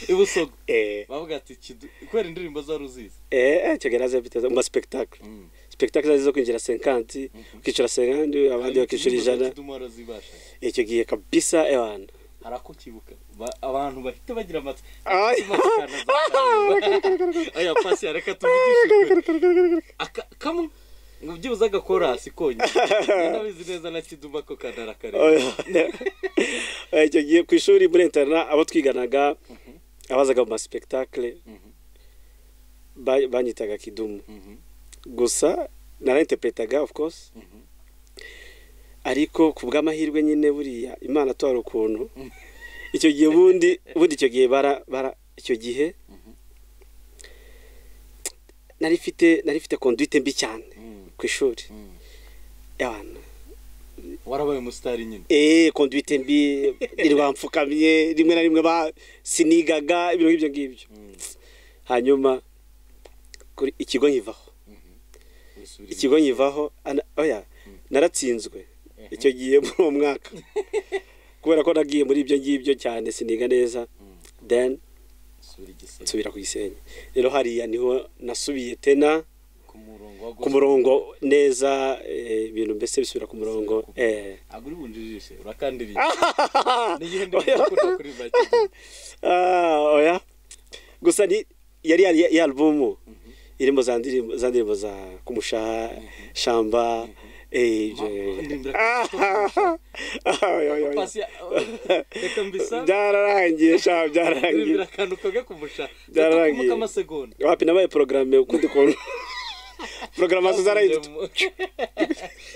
ibusogo
eh
bavuga ati kidu- kubera indirimbo zari uzizi
eh icyo gihe naze mfite mu ma spectacle
Mm.
spectacle zari zo kwinjira 50 ukicara 50 abandi bakishyura
Indirimbo za
ijana
Kidumu warazibashaga
icyo gihe kabisa ewana
hari ako ukibuka Ba- abantu bahita bagira amatwi
Ay.
aya pasi reka tuvugishe Aka- kamwe ngo byibuze agakorasi konyine ndabizi neza na kiduma ko kanara kare
Oya. Oya, icyo gihe ku ishuri muri interna abo twiganaga abazaga mu ma spectacle
Mhm.
ba- banyitaga kidumu
Mhm,
gusa narinterpretaga of course
mhm.
ariko ku bw'amahirwe nyine buriya imana atwara ukuntu icyo gihe ubundi ubundi icyo gihe bara bara icyo gihe nari mfite nari mfite conduite mbi cyane
Mm,
ku ishuri
mm.
abana
warabaye umusitari nyine
eh conduite mbi nirwamfukamye rimwe na rimwe ba sinigaga ibintu nk'ibyo ngibyo
Mm,
hanyuma kuri ikigo nkivaho
mhm. Wisubira
ikigo nkivaho ana- oya naratsinzwe
inyuma.
icyo gihe muri uwo mwaka kubera ko nagiye muri ibyo ngibyo cyane siniga neza
Mm,
then
wisubira igisenge.
nsubira ku gisenyi rero hariya niho nasubiye tena
ku murongo wa
ku
gospel.
murongo neza eh, ibintu mbese bisubira ku murongo eh.
ntabwo uri bunjijishe urakandirinda n'igihe ndi gukunda kuri make
Ah, oya gusa ni yari yari ya alubumu irimo za ndirimbo za ndirimbo za kumushaha shamba Eh,
Ma-
je-
ndirimbira-
Ah, oya, oya, oya.
Pasi- reka mbisabe
byararangiye sha
ndirimbira
byararangiye
akantu kage kumusha
Byarangiye.
katakumoka amasegonda
wapi nabaye porogaramu ukundi kuntu porogaramu zarahita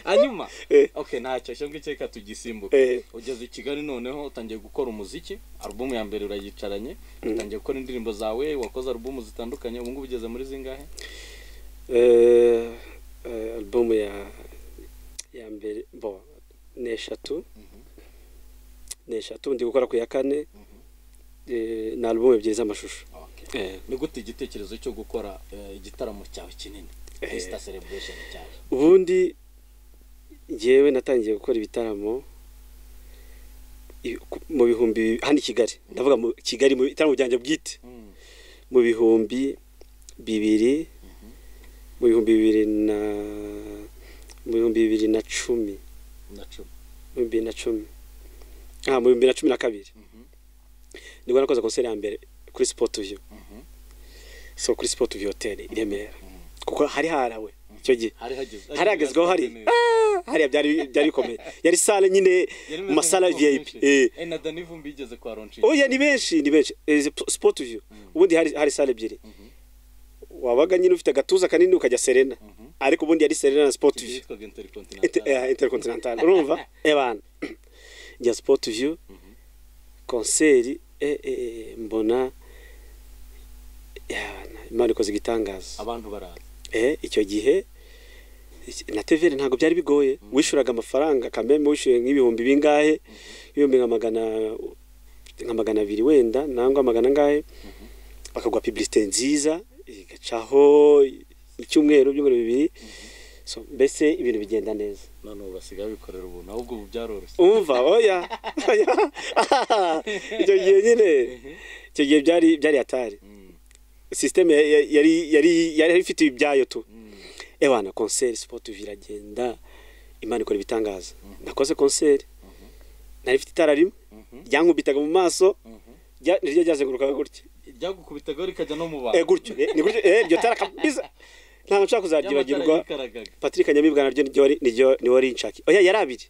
hanyuma
Eh.
okay ntacyo shyamba icyo reka tugisimbuke
Eh,
ugeze i kigali noneho utangiye gukora umuziki alubumu ya mbere urayicaranye utangiye gukora indirimbo zawe wakoze alubumu zitandukanye ubu ngubu ugeze muri zingahe
eh, eh, alubumu ya ya mbere bo ni eshatu ni eshatu ndi gukora ku ya kane eh, ni alubumu ebyiri z'amashusho Eh.
ni gute igitekerezo cyo gukora eh, igitaramo cyawe kinini fesita celebration cyawe
ubundi njyewe natangiye gukora ibitaramo i- ku- mu bihumbi hano i kigali ndavuga mu kigali mu bitaramo byanjye bwite
Mm.
mu bihumbi bibiri mu bihumbi bibiri na mu bihumbi bibiri na cumi
na cumi
mu bihumbi bibiri na cumi ah mu bihumbi bibiri na cumi na kabiri
Mhm.
nibwo nakoze konseri ya mbere kuri sport view
Mhm.
so kuri sport view hotel i remera kuko hari harawe icyo gihe
hari hageze
hari hagezweho hari
neza.
Ah, hariya byari byari bikomeye yari sale nyine
Yari
mu
imeze
masala
nk'uko
vip
benshi.
eh
Eh, na dani vumbi igeze kwa ronshi
oya ni benshi ni benshi Eh, izi po- sport view ubundi hari hari sale ebyiri wabaga nyine ufite agatuza kanini ukajya serena ariko ubundi yari serena na sport view
yitwaga
Inter-
intercontinental
eh, intercontinental urumva ebana njya sport view konseri eh, eh, eh, mbona yabana, imana ikoze igitangaza
abantu baraza
eh, icyo gihe iki- na TVR ntabwo byari bigoye wishuraga amafaranga kameme wishyuye nk'ibihumbi bingahe ibihumbi nka magana nka magana abiri wenda nangwa magana angahe bakaguha publicité nziza igacaho icyumweru ibyumweru bibiri so mbese ibintu bigenda neza
none ubu basigaye bikorera ubuntu ahubwo ubu byaroroshye
umva oya oya icyo gihe nyine icyo gihe byari byari atari
Mm,
sisiteme ya- ya- yari yari yari ifite ibyayo tu
mm,
ebana konseri sipoti viragenda imana ikora ibitangaza nakoze konseri nari mfite itara rimwe
mhm,
ryankubitaga mu maso
mhm.
rya- niryo ryazengurukaga gutya
ryagukubitaga rikajya no mu
Eh,
bantu
gutyo eh, ni gutyo eh, iryo tara kabisa ntabwo nshobora kuzaryibagirwa
ryikaraga
patrick nyamibwa naryo niryo wari- niryo- niwe wari nshaki oya yari abiri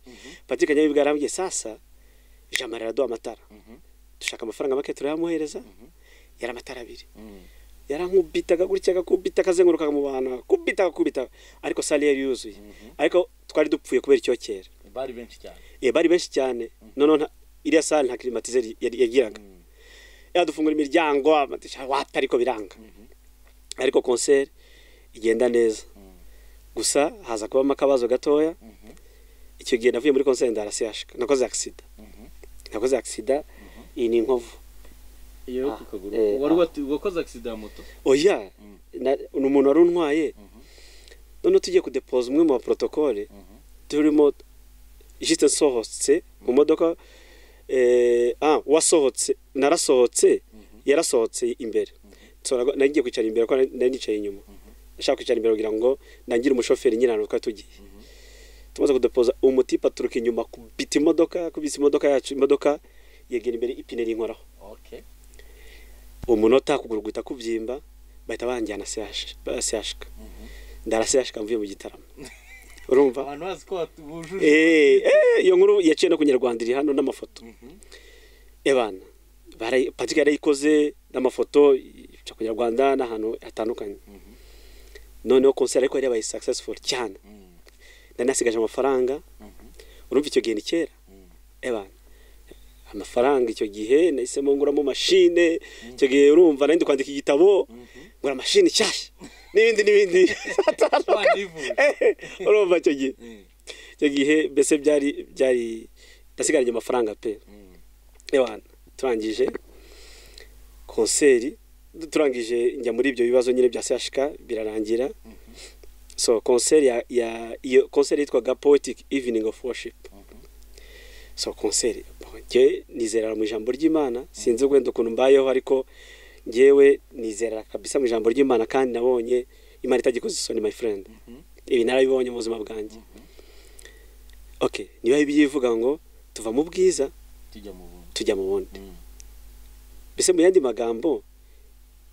patrick nyamibwa yarambwiye sasa jamara araduha amatara dushaka amafaranga make turayamuhereza yari amatara abiri yarankubitaga gutya agakubita akazengurukaga mu bantu akakubita akakubita ariko sale yari yuzuye ariko twari dupfuye kubera icyokera
bari benshi cyane
Eh, bari benshi cyane noneho nta- iriya sale nta kirimatizeri yari- yagiraga
Mm.
yadufungura imiryango amadirishya, wata ariko biranga ariko konseri igenda neza gusa haza kubamo akabazo gatoya icyo gihe navuye muri konseri ndarasiyashika nakoze agisida nakoze agisida iyi ni inkovu
iyo
Ah,
ku kaguru
eh,
wari
ah.
wati- wakoze agisida ya moto
oya na- ni umuntu wari untwaye noneho tugiye kudepoza umwe mu baporotokole turimo jisite nsohotse mu modoka eh, ah, wasohotse narasohotse yarasohotse imbere Nsora- nari ngiye kwicara imbere kuko nari- nari nicaye inyuma nashaka kwicara imbere kugira ngo nangire umushoferi nyine ahantu twari tugiye tumaze kudepoza umutipe aturuka inyuma kubita imodoka kubitsa imodoka yacu imodoka yegera imbere ipine rinkoraho
okay
uwo munota kuguru guhita kubyimba bahita banjyana siyashika ndarasiyashika mvuye mu gitaramo urumva
abantu bazi ko watu- bujuje
Eh, eh, iyo nkuru yaciye no ku nyarwanda iri hano n'amafoto ebana barayi- patrick yarayikoze n'amafoto ica ku nyarwanda n'ahantu hatandukanye noneho konseri ariko yari yabaye successful cyane
Mm,
nari nasigaje amafaranga urumva icyo gihe ni kera ebana amafaranga icyo gihe nahisemo nguramo mashine icyo gihe urumva nari ndi kwandika igitabo ngura mashini nshyashya n'ibindi n'ibindi
wanivuje.
Eh, urumva icyo gihe
Mm,
icyo gihe mbese byari byari nasigaranye amafaranga pe
mm,
ebana turangije konseri turangije njya muri ibyo bibazo nyine bya CHK birarangira so konseri ya, ya iyo konseri yitwaga poetic evening of worship so konseri njye nizerera mu ijambo ry'imana sinzi wenda ukuntu mbayeho ariko njyewe nizerera kabisa mu ijambo ry'imana kandi nabonye imana itagikoze isoni my friend ibi narabibonye mu buzima bwanjye okay niba bibiliya ivuga ngo tuva mu bwiza
tujya mu bundi
tujya mu bundi
Mm,
mbese mu yandi magambo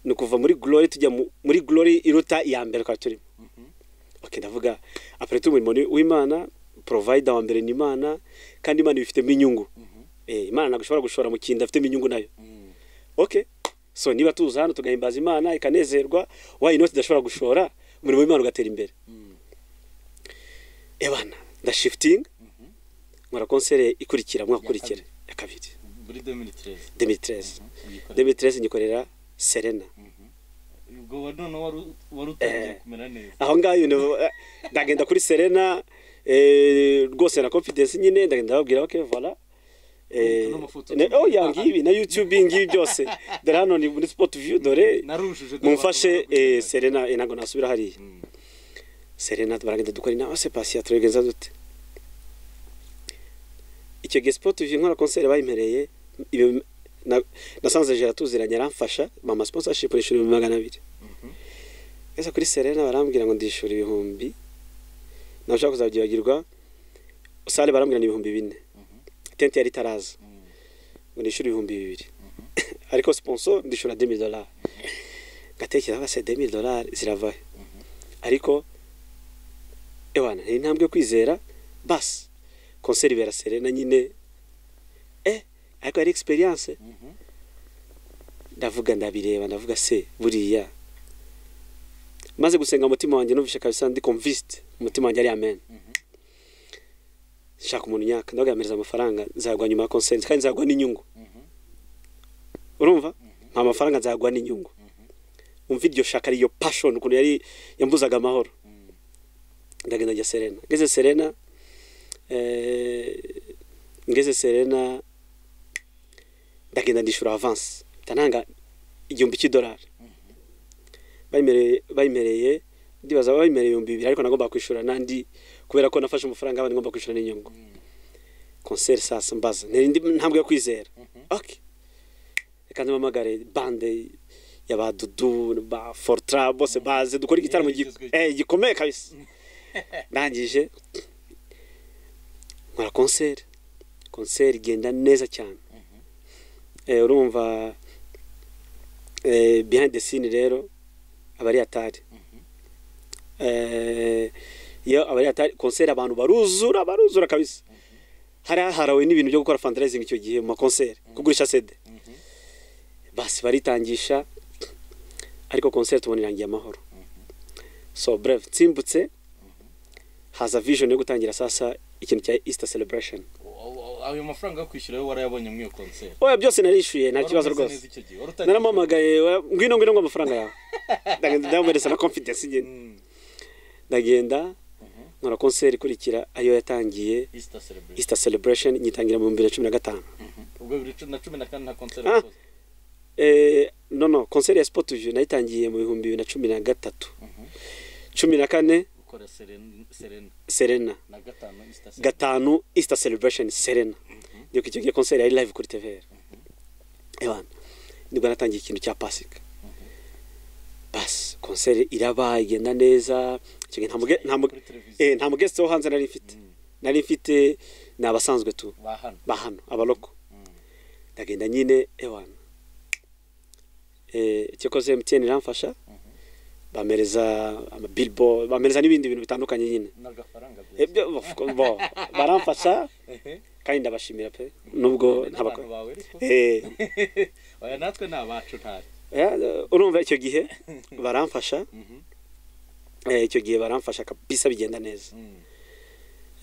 ni ukuva muri glory tujya mu- muri glory iruta iya mbere twari turimo ok ndavuga apureti umurimo ni w'imana porovayida wa mbere ni imana kandi imana ibifitemo inyungu Eh, imana ntabwo ishobora gushora mu kintu idafitemo inyungu nayo ok so niba tuza hano tugahimbaza imana ikanezerwa wayi inoti idashobora gushora umurimo w'imana ugatera imbere ebana ndashifitinga nkora konsere ikurikira mwaka ukurikira ya kabiri
muri demitirezi
demitirezi demitirezi nyikorera serena
ubwo wa none wari- wari utangiye kumera neza
aho ngaho ibintu eh, ndagenda kuri serena eh, rwose na confidence nyine ndagenda babwira ok vola
Ufite n'amafoto.
yangibi na youtube ngibi byose dore hano ni muri sport view dore
narushije
mumfashe eh, serena eh, ntabwo nasubira hariya serena baragenda dukora inama se pasiya turabigenza dute icyo gihe sport view nkora konseri bayimpereye ibihumbi- na- nasanze jera tuziranye aramfasha mama sponsorship nishura ibihumbi magana abiri ese kuri serena barambwira ngo ndishura ibihumbi nawe ushaka kuzabyibagirwa sale barambwira ni ibihumbi bine tente yari itaraza ngo ndishyure ibihumbi bibiri ariko sponsor ndishyura demi dolari ngatekereza se demi dolari ziravahe ariko ewana ni intambwe yo kwizera basi konseri ibera serena nyine eh ariko ari experience ndavuga ndabireba ndavuga se buriya maze gusenga mu mutima wanjye numvishe kabisa ndi convinced umutima wanjye ari amen shaka umuntu nyaka ndagamereza amafaranga nzagwa nyuma ya konseri kandi nzagwa n'inyungu urumva nta mafaranga nzagwa n'inyungu umva iryo shaka ariyo passion ukuntu yari yambuzaga amahoro ndagenda njya serena ngeze serena eh, ngeze serena ndagenda ndishyura avansi nanga igihumbi cy'idolari bayimereye bayimereye ndibaza bayimereye ibihumbi bibiri ariko nagomba kwishyura n'andi kubera ko nafashe amafaranga abandi ngomba kwishyura n'inyungu konseri sasa mbaza ntarindi ntambwe yo kwizera ok reka mpamagare bande ya ba dudu ba fortra bose baze dukore igitaramo gi-
Igezweho.
eh, gikomeye kabisa ndangije nkora konseri konseri igenda neza cyane Eh, urumva eh, behind the scene rero aba ari atari Eh, iyo aba ari atari konseri abantu baruzura baruzura kabisa hari haharawe n'ibintu byo gukora fundraising icyo gihe mu makonseri kugurisha sede basi baritangisha ariko konseri tubona irangiye amahoro so breve nsimbutse haza vision yo gutangira sasa ikintu cya easter celebration
ayo mafaranga yo kwishyura yo warayabonye muri iyo konseri
oya byose narishyuye nta
Wari
kibazo
umeze
rwose
neza icyo gihe, wari utangiye-
narampamagaye wa- ngwino ngwino ngo amafaranga yawe ndagenda ndamuhereza na confidence nyine
Mm,
ndagenda nkora konseri ikurikira ayo yatangiye
Easter celebration
easter celebration nyitangira mu bihumbi bibiri na cumi na gatanu
ubwo bibiri cu- na cumi na kane nta konseri
Ah.
wakoze
Eh, no no konseri ya sport view nayitangiye mu bihumbi bibiri na cumi na gatatu cumi na kane
ukora Seren- serena
serena
na gatanu Easter celebration
gatanu easter celebration serena ndio icyo gihe konseri yari live kuri tvr ebana nibwo natangiye ikintu cya pasika basi konseri iraba igenda neza icyo gihe nta muge- nta muge-
Kuri televiziyo.
eh, nta mugesti wo hanze nari mfite nari mfite ni abasanzwe tu
ba hano
ba hano abaroko ndagenda nyine ewana Eh, cyakoze mtn iramfasha bamereza amabillboard bamereza n'ibindi bintu bitandukanye nyine
n'agafaranga byose.
ibyo of course, bo baramfasha
Ehe.
kandi ndabashimira pe nubwo
Ni abantu
ntabakora
bawe ariko
Eh,
oya natwe ni abacu ntari
eh, urumva icyo gihe baramfasha Eh, icyo gihe baramfasha kabisa bigenda neza
Mm.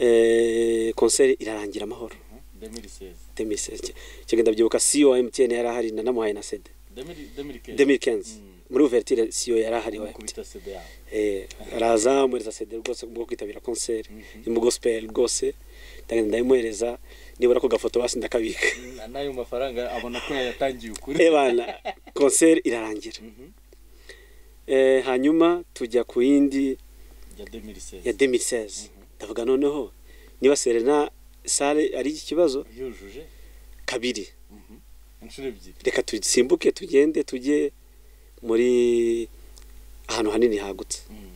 Eh, konseri irarangira amahoro
2016
2016 icyo gihe ndabyibuka CEO wa MTN yari ahari nanamuhaye na sede
2015
2015 muri ouverture CEO yari ahari wa MTN
kubita CD yawe
Eh, araza amuhereza sede rwose bwo kwitabira konseri yo mu gospel rwose ndagenda ndayimuhereza nibura ko gafoto basi ndakabika
Na- n'ayo mafaranga abona ko yayatangiye ukuri
ebana konseri irarangira Eh, hanyuma tujya ku yindi
ya 2016
ya 2016 ndavuga noneho niba serena sale ari ikibazo
yujuje
kabiri
inshuro ebyiri
reka tusimbuke tugende tujye muri ahantu hanini hagutse
Mm.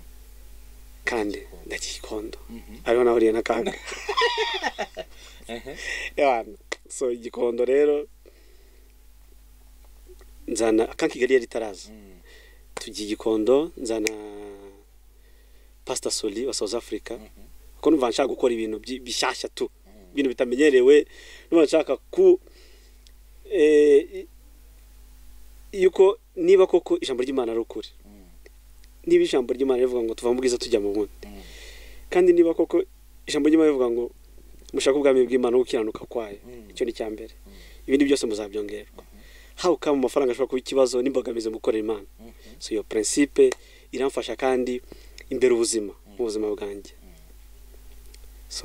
kandi ndagikondo
Mhm.
ariho nahuriye n'akaga
Ehe.
ebana so igikondo rero nzana akankigali yari itaraza
Mm.
tujya igikondo nzana pasita sori wa south africa kuko numva nshaka gukora ibintu byi- bishyashya tu ibintu bitamenyerewe numva nshaka ku eh, i- yuko niba koko ijambo ry'imana ari ukuri niba ijambo ry'imana rivuga ngo tuva mu bwiza tujya mu bundi kandi niba koko ijambo ry'imana rivuga ngo mushake ubwami bw'imana no gukiranuka kwayo icyo ni icya mbere ibindi byose muzabyongerwa hawe kaba mu mafaranga ashobora kuba ikibazo n'imbogamizi mu gukorera imana so iyo prinsipe iramfasha kandi imbere ubuzima mu buzima bwanjye so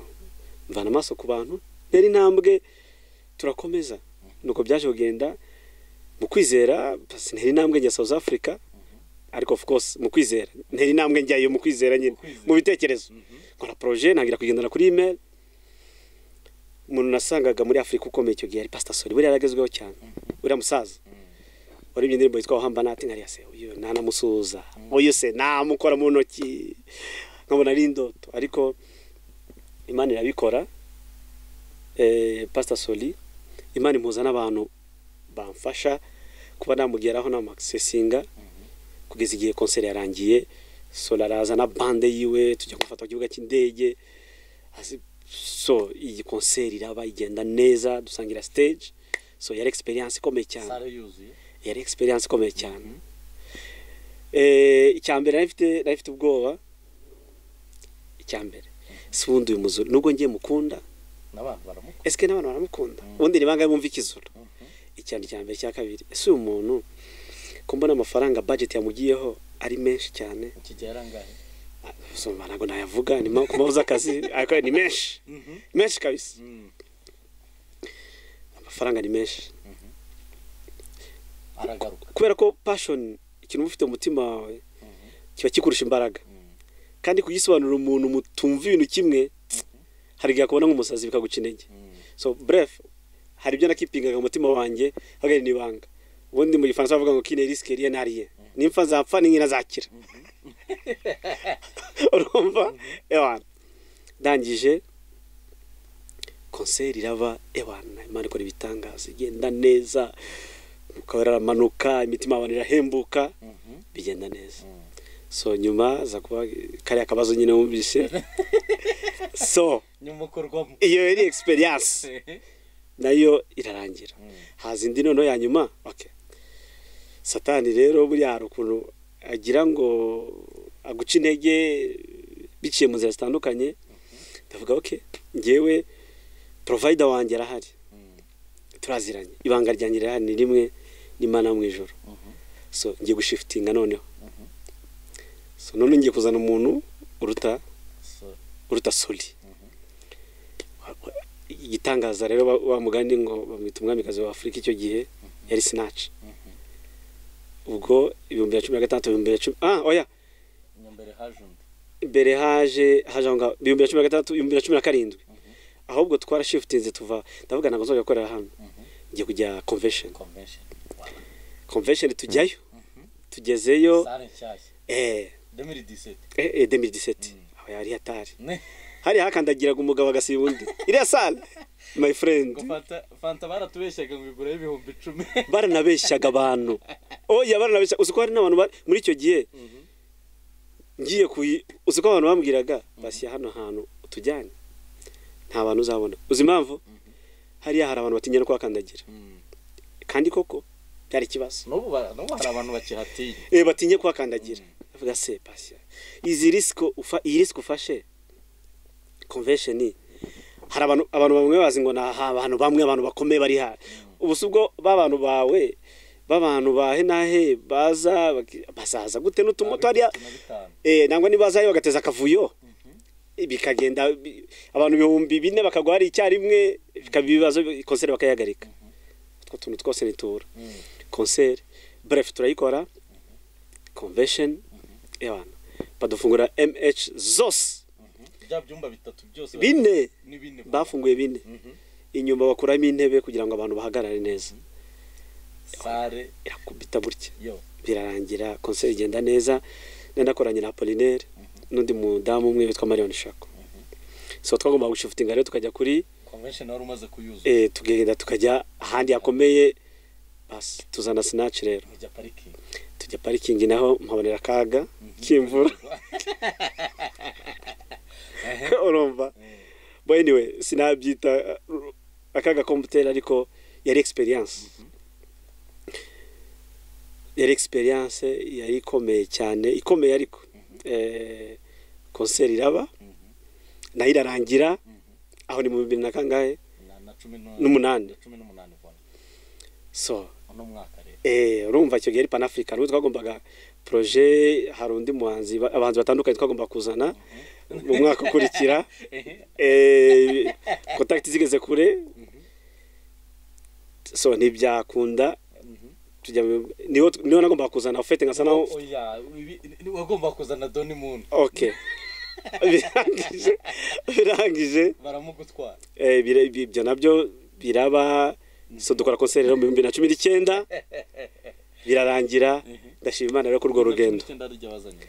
mvana amaso ku bantu ntera intambwe turakomeza nuko byaje kugenda mu kwizera basi ntera intambwe njya south africa ariko of course mu kwizera ntera intambwe njyayo mu kwizera nyine mu bitekerezo nkora projet ntangira kugendana kuri email umuntu nasangaga muri afurika ukomeye icyo gihe yari pasita sori buriya yaragezweho cyane uriya musaza waribye indirimbo yitwa wahamba nati nkariya se uyu ntanamusuhuza uyu se namukora mu ntoki nkabona ari indoto ariko imana irabikora eh, pasita sori imana impuza n'abantu bamfasha kuba namugeraho namakisesinga kugeza igihe konseri yarangiye sora araza na bande yiwe tujya kumufata ku kibuga cy'indege Azi- so iyi konseri iraba igenda neza dusangira stage so yari experience ikomeye cyane
sare yuzuye
yari experience ikomeye cyane Eh, icya mbere nari mfite- nari mfite ubwoba icya mbere si wundi uyu muzuru nubwo ngiye mukunda
n'abantu baramukunda
esike n'abantu baramukunda ubundi ni bangahe bumva ikizura icyane cya mbere cya kabiri ese uyu muntu ko mbona amafaranga budget yamugiyeho ari menshi cyane
iki gihe yarangaye
soma ntabwo nayavuga ni ma- ku mabuza akazi ariko ni menshi menshi kabisa amafaranga ni menshi
aragaruka
kubera ko passion ikintu uba ufite mu mutima wawe kiba kikurusha imbaraga kandi kugisobanurira umuntu mutumva ibintu kimwe hari igihe akubona nk'umusazi bikaguca intege so bref hari ibyo nakipingaga mu mutima wanjye hagari n'ibanga ubundi mu gifaransa bavuga ngo kine risike riye nariye nimfa nzapfa n'inkinazakira urumva ewana ndangije konseri iraba ewana imana ikora ibitangaza igenda neza ukaba yaramanuka imitima y'abantu irahembuka bigenda neza so nyuma za kuba kariya kabazo nyine wumvise so
nyuma ukorwamo
iyo yari experience nayo irarangira haza indi noneho ya nyuma okay satani rero buriya hari ukuntu agira ngo aguca intege biciye mu nzira zitandukanye ndavuga okay ngewe provider wanjye arahari turaziranye ibanga ryanjye rihari ni rimwe n'imana yo mu ijoro so ngiye gushifitinga noneho so none ngiye kuzana umuntu uruta
So,
uruta soli igitangaza rero wa- wa mugani ngo bamwita umwamikazi wa afurika icyo gihe yari sinaci ubwo ibihumbi bibiri na cumi na gatandatu ibihumbi bibiri na cumi ah oya
inyambere haje undi
mbere haje haje aho ngaho ibihumbi bibiri na cumi na gatandatu ibihumbi bibiri na cumi na karindwi ahubwo twarashifutinze tuva ndavuga ntabwo nzajya gukorera hano ngiye kujya convention
convention
convention tujyayo tugezeyo
sare nshyashya
eh
2017
eh, eh, 2017 aho yari hatari
ne
hari hakandagiraga umugabo agasiba undi iriya sale my friend
ngo fanta fanta baratubeshyaga ngo igura y'ibihumbi icumi
baranabeshyaga abantu oya baranabeshyaga uzi ko hari n'abantu ba- muri icyo gihe ngiye kuyi uzi ko abantu bambwiraga basiya hano hantu utujyane nta bantu uzabona uzi impamvu hariya hari abantu batinya no kuhakandagira kandi koko byari ikibazo
n'ubu bara- n'ubu hari abantu bakihatiye
eh batinye kuhakandagira avuga se pasha izi risiko ufa iyi risiko ufashe convention hari abantu abantu bamwe bazi ngo naha abantu bamwe abantu bakomeye bari hano ubu si ubwo b'abantu bawe b'abantu bahe nahe baza baki- bazaza gute n'utumoto hariya
na bitanu
eh nangwa nibazayo bagateza akavuyo bikagenda bi- abantu ibihumbi bine bakagwa hari icyarimwe bikaba ibibazo konseri bakayahagarika utwo tuntu twose nitura konseri bref turayikora convention ebana badufungura mh zose
bya byumba bitatu byose
bine
ni bine
bafunguye bine inyuma bakuramo intebe kugira ngo abantu bahagarare neza
sare
irakubita gutya
yo
birarangira konseri igenda neza nanakoranye na apolinere n'undi mudamu umwe witwa marion shako so twagomba gushifutinga rero tukajya kuri
convention wari umaze kuyuzuza
eh, tugenda tukajya ahandi hakomeye basi tuzana sinaci rero
mujya parikingi
tujya parikingi naho mpabonera akaga k'imvura urumva boy anyway sinabyita uh, akaga komputere ariko yari experience yari experience yari ikomeye cyane ikomeye ariko eh concert iraba nayo irarangira aho ni mu bibiri na kangahe
na na cumi
N'umunani.
na cumi n'umunani vuba
so
uno mwaka rero
eh urumva icyo gihe ari panafrica n'ubwo twagombaga projet hari undi muhanzi ba- abahanzi batandukanye twagomba kuzana mu mwaka ukurikira eh contact zigeze kure so ntibyakunda tujya mu- niho niho nagombaga kuzana ufite nkasa naho
oya ibi- ni- wagomba kuzana doni muni
okay birangije birangije
baramugutwara
eh, bira- ibi- ibyo nabyo biraba so dukora concert rero mu 2019 birarangira ndashima Imana rero kurwo rugendo
icyenda ryo bazanye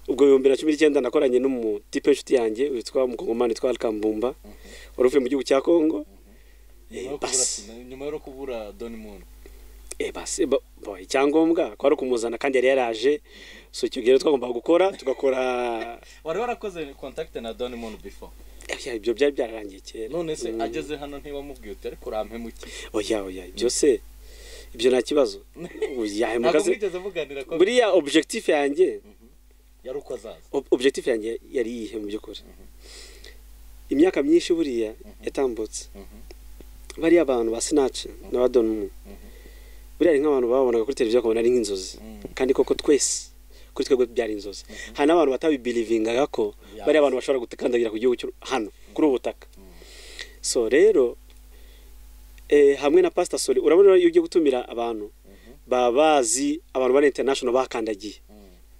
ubwo ibihumbi na cumi n'icyenda nakoranye n'umutipe w'inshuti yanjye witwa umukongomani witwa alkambumba wari uvuye mu gihugu cya kongo
nyuma yo
Eh,
kubura
basi.
sina- nyuma yo kubura doni muni
eh, basi ba- boy, icyangombwa kwari ukumuzana kandi yari yaraje so icyo gihe rero twagombaga gukora tugakora
wari warakoze contact na doni muni before
Eh, ibyo byari byararangiye kera
none se
Mm.
ageze hano ntibamubwiye uti ariko urampemuke
oya oya ibyo se ibyo nta kibazo yahemuka
ntabwo
se
mwigeze muganira ko
buriya objectif yanjye
yari uko azaza
ob- objectif yanjye yari iyihe mu by'ukuri imyaka myinshi buriya yatambutse bariya abantu ba sinaci n'aba donimu buriya ni nk'abantu babonaga kuri televiziyo bakabona ari nk'inzozi kandi koko twese kuri twebwe byari inzozi hari n'abantu batabibirivingaga ko
Yeah.
bariya abantu bashobora gukandagira ku gihugu cy'u hano kuri ubu butaka so rero eh, hamwe na pasita sori urabona iyo ugiye gutumira abantu baba bazi abantu bari international bakandagiye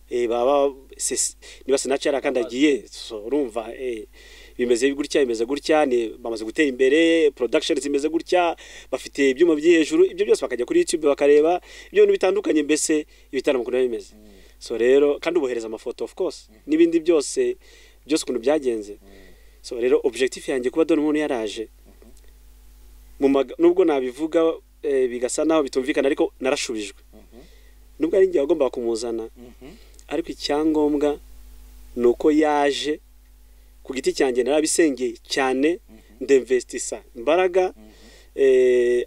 eh, baba se- niba sinaci yarakandagiye so urumva eh, bimeze gutya bimeze gutya ni bamaze gutera imbere production zimeze gutya bafite ibyuma by'i hejuru ibyo byose bakajya kuri youtube bakareba ibyo bintu bitandukanye mbese ibitaramo ukuntu biba bimeze so rero kandi ubohereza amafoto of course n'ibindi byose byose ukuntu byagenze so rero objectif yanjye kuba dore umuntu yaraje mu maga- nubwo nabivuga eh, bigasa naho bitumvikana ariko narashubijwe nubwo ari njye wagombaga kumuzana ariko icyangombwa ni uko yaje ku giti cyanjye narabisengeye cyane ndemvesitisa imbaraga eh,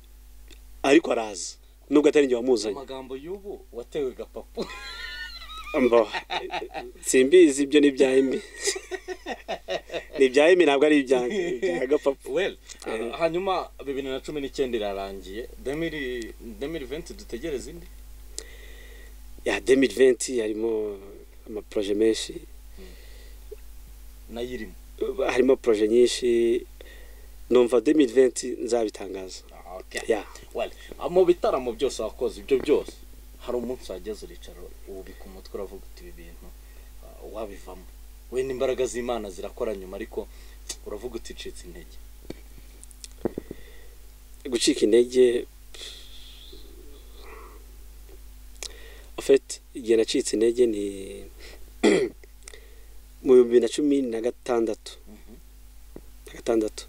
ariko araza nubwo atari njye wamuzanye
amagambo y'ubu watewe gapapu
Mbo, simbizi ibyo ni ibya emi ni ibya emi ntabwo ari ibyanjye ni ibya gapapu
well uh, hanyuma bibiri na cumi n'icyenda irarangiye demiri demiri venti dutegereze indi
ya demiri venti harimo amaporoje menshi
nayo irimo
harimo poroje nyinshi numva demiri venti nzabitangaza
Ah, okay.
ya
well ah, mu bitaramo byose wakoze ibyo byose hari umunsi wageze uricaro ubika umutwe uravuga uti ibi bintu ah, wabivamo wenda imbaraga z'imana zirakora nyuma ariko uravuga uti icitse intege
gucika intege ofeti igihe nacitse intege ni mu bihumbi bibiri na cumi na gatandatu na gatandatu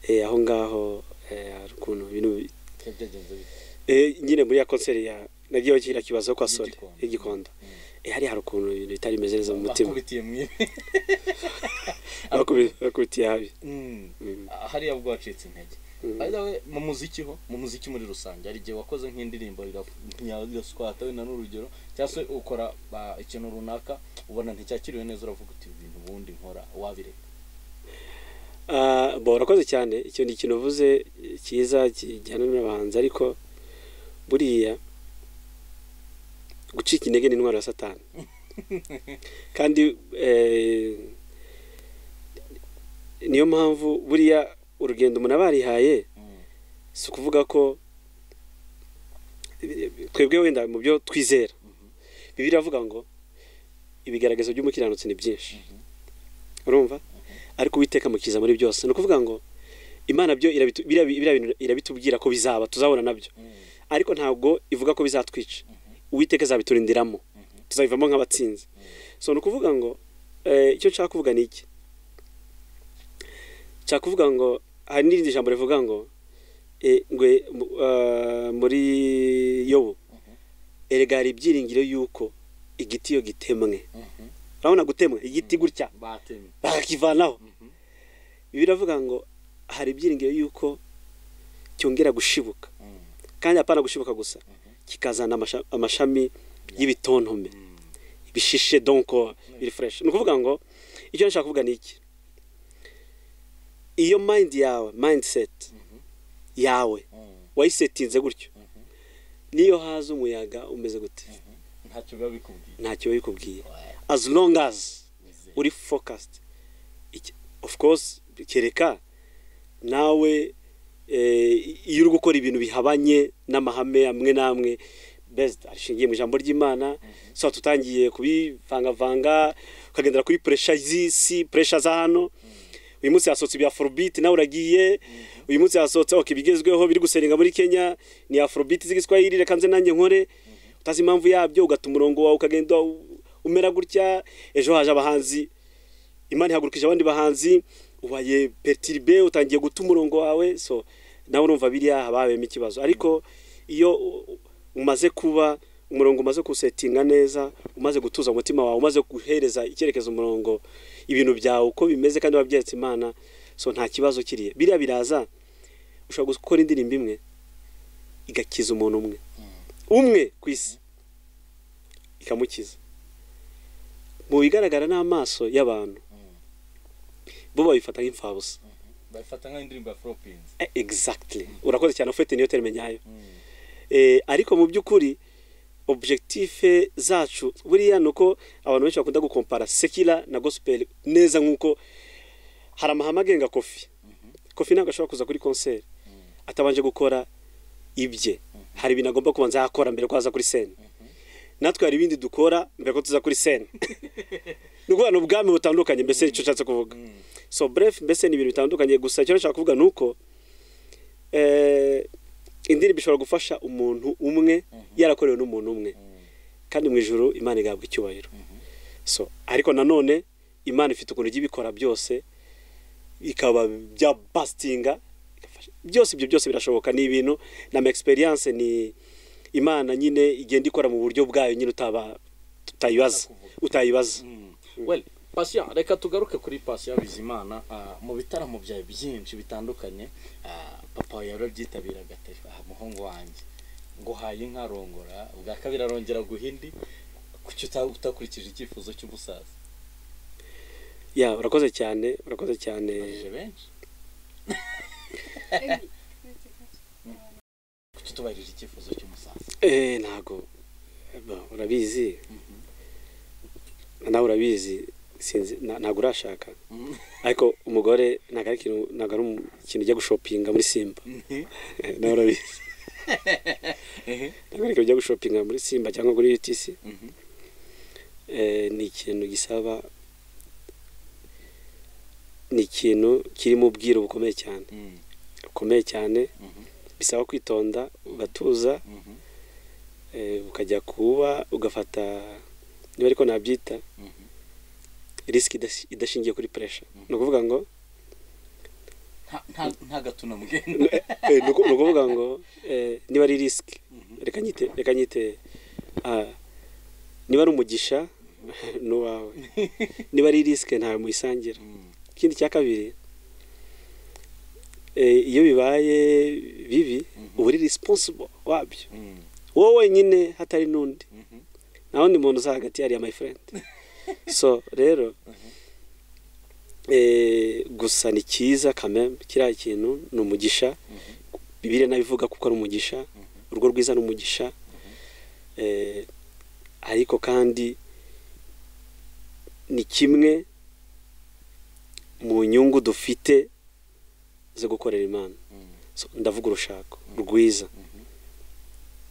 Eh, aho ngaho eh, hari ukuntu ibintu bi-
byagenze bite
eh, nyine muri ya konseri ya nagiyeho kiriya kibazo kwa sole
Y'igikondo.
y'igikondo Eh, hariya hari ukuntu ibintu bitari bimeze neza mu mutima
bakubitiye mu ivi
Bakubi- bakubitiye habi
Mm.
Mm.
Ah, hariya bwo wacitse intege
Mm.
by the way mu muziki ho mu muziki muri rusange hari igihe wakoze nk'indirimbo riraswata wenda n'urugero cyangwa se ukora ah, ikintu runaka ubona nticyakiriwe neza uravuga uti "Ibi bintu ubundi nkora wabireka
Ah, bo urakoze cyane icyo ni ikintu uvuze eh, cyiza kijyana n'abahanzi ariko buriya gucika intege ni intwaro ya satani kandi eh, niyo mpamvu buriya urugendo umuntu aba yarihaye si ukuvuga ko twebwe wenda mu byo twizera bibiri avuga ngo ibigaragazo by'umukiranutsi ni byinshi urumva ariko uwiteka mukiza muri byose ni ukuvuga ngo imana byo irabitu- biriya bi- biriya bintu irabitubwira ko bizaba tuzabona nabyo ariko ntabwo ivuga ko bizatwica uwiteka azabiturindiramo tuzabivamo nk'abatsinzi so ni ukuvuga ngo eh, icyo nshaka kuvuga ni iki nshaka kuvuga ngo hari n'irindi jambo rivuga ngo eh, ngwe mu- ah, muri yobu erega hari ibyiringiro yuko igiti iyo gitemwe urabona gutemwa igiti gutya
batemye
bakakivanaho
Mhm.
biravuga ngo hari ibyiringiro y'uko cyongera gushibuka
Mm.
kandi hapana gushibuka gusa kikazana amasha- amashami y'ibitontome
Mm.
bishishe donko biri fresh ni ukuvuga ngo icyo nshaka kuvuga ni iki iyo mind yawe mindset yawe
Mm.
wayisetinze gutyo niyo haza umuyaga umeze gute
ntacyo biba bikubwiye
ntacyo biba bikubwiye as long as uri focused Iki- of course kereka nawe eh, iyo uri gukora ibintu bihabanye n'amahame amwe n'amwe best arishingiye mu ijambo ry'imana so tutangiye kubivangavanga ukagendera kuri pressure z'isi pressure za hano uyu munsi hasohotse ibya afrobeat nawe uragiye uyu munsi hasohotse ok ibigezweho biri guseringa muri kenya ni afrobeat z'igiswahili reka nze nanjye nkore utazi impamvu yabyo ugata umurongo wawe ukagenda u- umera gutya ejo haje abahanzi imana ihagurukije abandi bahanzi ubaye petiribe utangiye guta umurongo wawe so nawe urumva biriya haba habayemo ikibazo ariko iyo u- u- umaze kuba umurongo umaze kusetinga neza umaze gutuza umutima wawe umaze guhereza icyerekezo umurongo ibintu byawe uko bimeze kandi wabyeretse imana so nta kibazo kiriye biriya biraza ushobora gukora indirimbo imwe igakiza umuntu umwe umwe ku isi ikamukiza mu bigaragara n'amaso y'abantu bo babifata nk'imfabusa
babifata nk'indirimbo ya foropinzi
Eh, exactly urakoze cyane ufite niyo terime nyayo Eh, ariko mu by'ukuri objective zacu buriya ni uko abantu benshi bakunda gukompara sekira na gospel neza nk'uko hari amahame agenga kofi kofi ntabwo ashobora kuza kuri konseri atabanje gukora ibye hari ibintu agomba kubanza yakora mbere ko aza kuri sene natwe hari ibindi dukora mbere ko tuza kuri sene ni ukuvuga ni ubwami butandukanye mbese icyo ushatse kuvuga so bref mbese ni ibintu bitandukanye gusa icyo nshaka kuvuga ni uko eh, indirimbo ishobora gufasha umuntu umwe yarakorewe n'umuntu umwe kandi mu ijoro imana igahabwa icyubahiro so ariko nanone imana ifite ukuntu ijya ibikora byose bikaba bya basitinga igafasha- byose ibyo byose birashoboka ni ibintu na ma experience ni imana nyine igenda ikora mu buryo bwayo nyine utaba utayibaza utayibaza
well pasiya reka tugaruke kuri pasiya bizimana ah, mu bitaramo byawe byinshi bitandukanye ah, papa wawe yarabyitabiraga ati "Ah, muhungu wanjye ngo haye inka arongora ubwa kabiri arongera guha indi kuki uta- utakurikije icyifuzo cy'umusaza
ya urakoze cyane urakoze cyane
bajije benshi kuki utubahirije icyifuzo cy'umusaza
Eh, ntago Ba, urabizi nawe urabizi sinzi na- ntago urashaka ariko umugore ntago ari ikintu ntago ari um- ikintu ujya gushopinga muri simba nawe urabizi ntago ari ikintu ujya gushopinga muri simba cyangwa kuri utc
Mhm.
Eh, ni ikintu gisaba ni ikintu kirimo ubwiru bukomeye cyane
Mm,
bukomeye cyane
mhm,
bisaba kwitonda ugatuza
mhm,
eh, ukajya kuba ugafata niba ariko nabyita
mhm,
risiki idashi- idashingiye kuri puresha
Mhm.
ni ukuvuga ngo
nta- nta- nta gato na mugenda
eh, ni uku- ni ukuvuga ngo eh, niba ari risiki reka nyite reka nyite ah, niba ari umugisha ni uwawe niba ari risiki ntawe muyisangira
Mm,
ikindi cya kabiri eh, iyo bibaye bibi
Mhm.
uba uri risiponsibo wabyo
mm,
wowe wenyine hatari n'undi
mhm,
nta wundi muntu uza hagati yariya my friend so rero eh, gusa ni cyiza kamembe kiriya kintu ni umugisha bibiri nabivuga kuko ari umugisha urugo rwiza ni umugisha eh, ariko kandi ni kimwe mu nyungu dufite zo gukorera imana
mm.
so, ndavuga urushako rwiza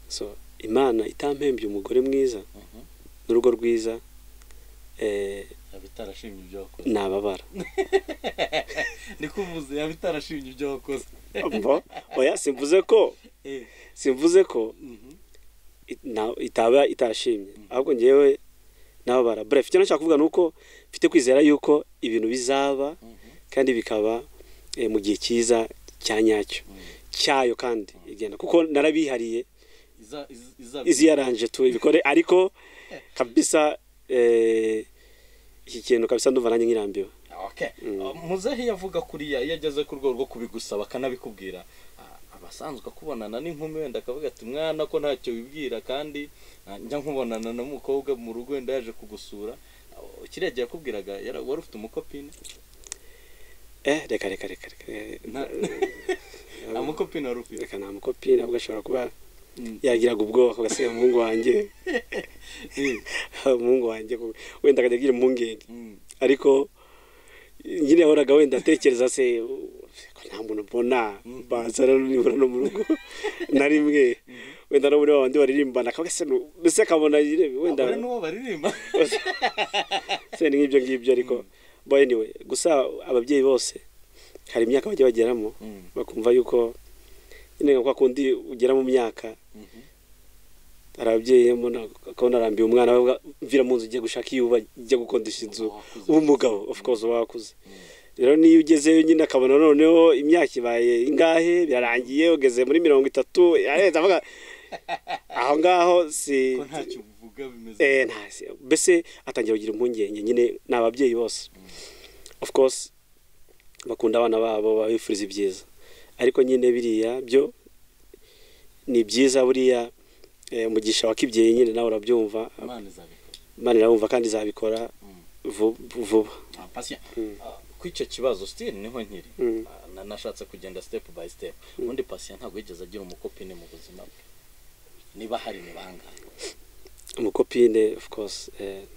so imana itampembye umugore mwiza
Mhm.
n'urugo rwiza eh,
yaba itarashimye ibyo wakoze
nababara
niko uvuze yaba itarashimye ibyo wakoze
Umva? oya simvuze ko
Eh,
simvuze ko
mhm,
it- na- itaba itashimye ahubwo ngewe nababara bref icyo nashaka kuvuga ni uko mfite kwizera yuko ibintu bizaba
mhm,
kandi bikaba eh, mu gihe cyiza cya nyacyo
mhm.
cyayo kandi igenda kuko narabihariye
Iza- iz- iza-
izi yaranje tu ibikore ariko kabisa eh, iki kintu kabisa ndumva nanjye nkirambiwe
okay muzehe yavuga kuriya iyo ageze ku rwego rwo kubigusaba akanabikubwira ah, aba asanzwe akubonana n'inkumi wenda akavuga ati mwana ko ntacyo wibwira kandi ah, njya nkubonana n'umukobwa mu rugo wenda yaje kugusura Ah, kiriya gihe yakubwiraga yara- wari ufite umukopine
eh reka reka reka reka eh,
Nta- nta mukopine wari ufite
reka nta mukopine ahubwo ashobora kuba
Mm.
yagiraga ubwoba agasiga umuhungu wanjye
Eh,
umuhungu wanjye kuko wenda akajya agira impungenge
mm,
ariko nyine yahoraga wenda atekereza se ko nta muntu mbona bazana nibura no mu rugo na rimwe wenda no muri wa bandi baririmbana akavuga se nu- mbese akabona nyine wenda
abone n'uwo baririmba
se ni nk'ibyo ngibyo ariko boy anyway gusa ababyeyi bose hari imyaka bajya bageramo
Mm,
bakumva yuko nyine nka kwa kundi ugera mu myaka
mhm,
hari ababyeyi mbona akabona arambiye umwana we avuga, mvira mu nzu ugiye gushaka iyo uba ujya gukondesha inzu
Uba wakuze.
uba umugabo of course uba wakuze rero niyo ugezeyo nyine akabona noneho imyaka ibaye ingahe birarangiye ugeze muri mirongo itatu arahita avuga aho ngaho si
ko ntacyo uvuga bimeze
eh nta si- mbese atangira kugira impungenge nyine ni ababyeyi bose of course bakunda abana babo babifuriza ibyiza ariko nyine biriya byo ni byiza buriya eh, umugisha wakibyeyi nyine nawe urabyumva
imana izabikora
imana irabumva kandi izabikora vu- vuba
Ah, Patient, ah, ku icyo kibazo still niho nkiri
Mm.
Ah, na- nashatse kugenda step by step ubundi patient ntabwo yigeze agira umukopine mu buzima bwe niba hari ni bangahe
umukopine of course eh,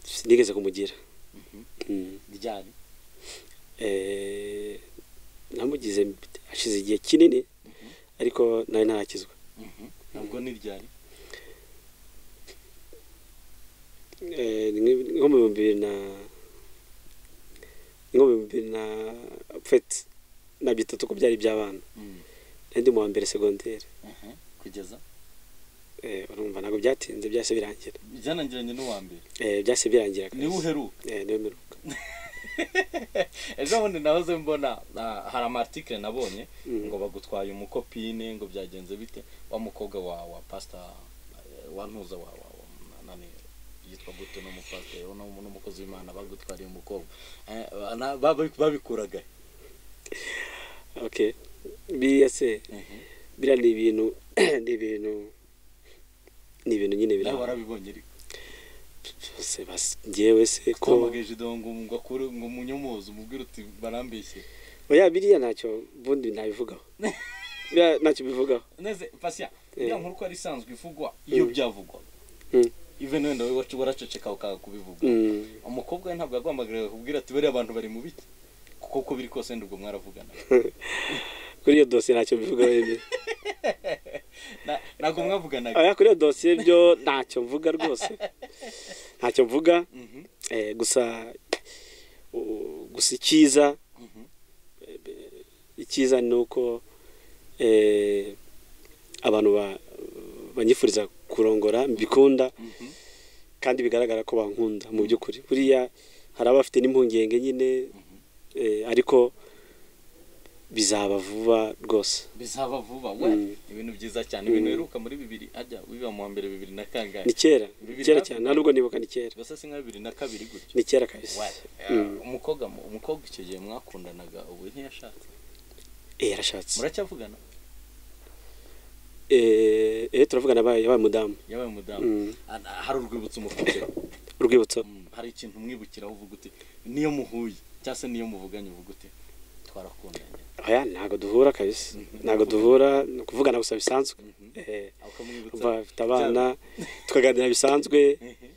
sinigeze kumugira
Mhm.
Mm.
ryari
Eh, namugize hashize igihe kinini ariko nawe ntarakizwa
ntabwo ni ryari
Eh, ni nk- nko mu bihumbi bibiri na ni nko mu bihumbi bibiri na feti na bitatu ko byari iby'abana
Mm.
nari ndi mu wa mbere segonderi
Mhm. kugeza
Eh, urumva ntabwo byatinze byahise birangira
byanangiranye n'uwa mbere
Eh, byahise birangira
niwe uheruka
Eh, niwe mperuka
ejo bundi nahoze mbona ah, hari amartikire nabonye
Mm.
ngo bagutwaye umukopine ngo byagenze bite wa mukobwa wa wa pasita eh, wa ntuza wa wa wa- nani yitwa gute n'umupasiteri n'umu- n'umukozi w'imana bagutwariye umukobwa Eh, na- babi- babikuraga
okay biriya se biriya ni ibintu ni ibintu ni ibintu nyine biri
nawe warabibonye ariko
se bas- njyewe se ko
twamagaje idongo ngo ngo akure ngo munyomoze umubwire uti barambeshye
oya biriya ntacyo ubundi nabivugaho biriya ntacyo bivugaho
neze pasiya
Eh.
iriya nkuru ko ari isanzwe ivugwa iyo byavugwaga
Mm.
even wenda wowe wacu- waraceceka ukanga kubivuga
Mm.
umukobwa we ntabwo yagombaga kubwira ati bariya abantu bari mu biti kuko uko biri kose ndubwo mwaravugana
kuri iyo dosiye ntacyo mbivugaho nyine.
Na- ntabwo mwavuganaga
oya kuri iyo dosiye byo ntacyo mvuga rwose ntacyo mvuga
Mhm,
eh, gusa u- gusa icyiza
mhm,
icyiza ni uko eh, abantu ba- banyifuriza kurongora mbikunda
mhm,
kandi bigaragara ko bankunda mu by'ukuri buriya hari abafite n'impungenge nyine eh, ariko bizaba vuba rwose
bizaba vuba we
Mm.
ibintu byiza cyane ibintu biheruka muri bibiri ajya wiba mu wa mbere bibiri na kangahe
ni kera
Bibiri
kera
na-
cyane nta nubwo nibuka ni kera
gusa si nka bibiri na kabiri gutyo
ni kera kabisa
we
Mm.
umukobwa mu- umukobwa icyo gihe mwakundanaga ubu ntiyashatse
eh yarashatse
muracyavugana
eh eh, turavugana yabaye yabaye umudamu
yabaye umudamu
Mm.
Ah, ah, hari urwibutso umufite
urwibutso
Mm, hari ikintu umwibukiraho uvuga uti niyo muhuye cyangwa se niyo muvuganye uvuga uti twarakundanye
aya ntago duhura kabisa ntago duhura ni ukuvugana gusa bisanzwe
Mhm.
eh
aho ukamwibutsa
umva bafite abana tukaganira bisanzwe
Ehe.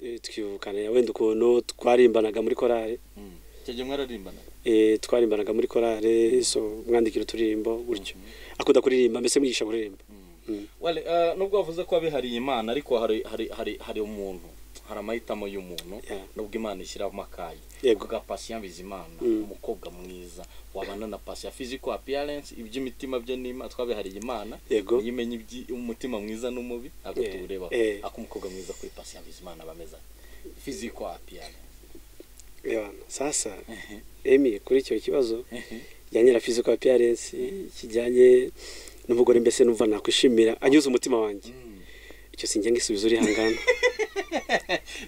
eh, tukivukana wenda ukuntu twarimbanaga muri korali
Mm. icyo gihe mwararimbanaga
Eh, twarimbanaga muri korale so mwandikira uturirimbo gutyo akunda kuririmba mbese mwigisha kuririmba Mm.
Well, eh, nubwo wavuze ko abihariye imana ariko hari hari hari hari umuntu hari amahitamo y'umuntu
Yeah.
nubwo imana ishyiramo akayi
Yego.
kuvuga pasiya bizimana
Mm.
umukobwa mwiza wabana na pasiya physical appearance iby'imitima byo ni imana twabihariye imana
Yego.
niyo imenya iby'umutima mwiza n'umubi ntabwo
Yeah.
tuwureba
Yeah.
ako umukobwa mwiza kuri pasiya bizimana bameze ati physical appearance
Ebana, sasa emi kuri icyo kibazo kijyanye na physical appearance kijyanye n'umugore mbese numva nakwishimira anyuze umutima wanjye
Mm.
icyo sinjye ngisubizo uri hangana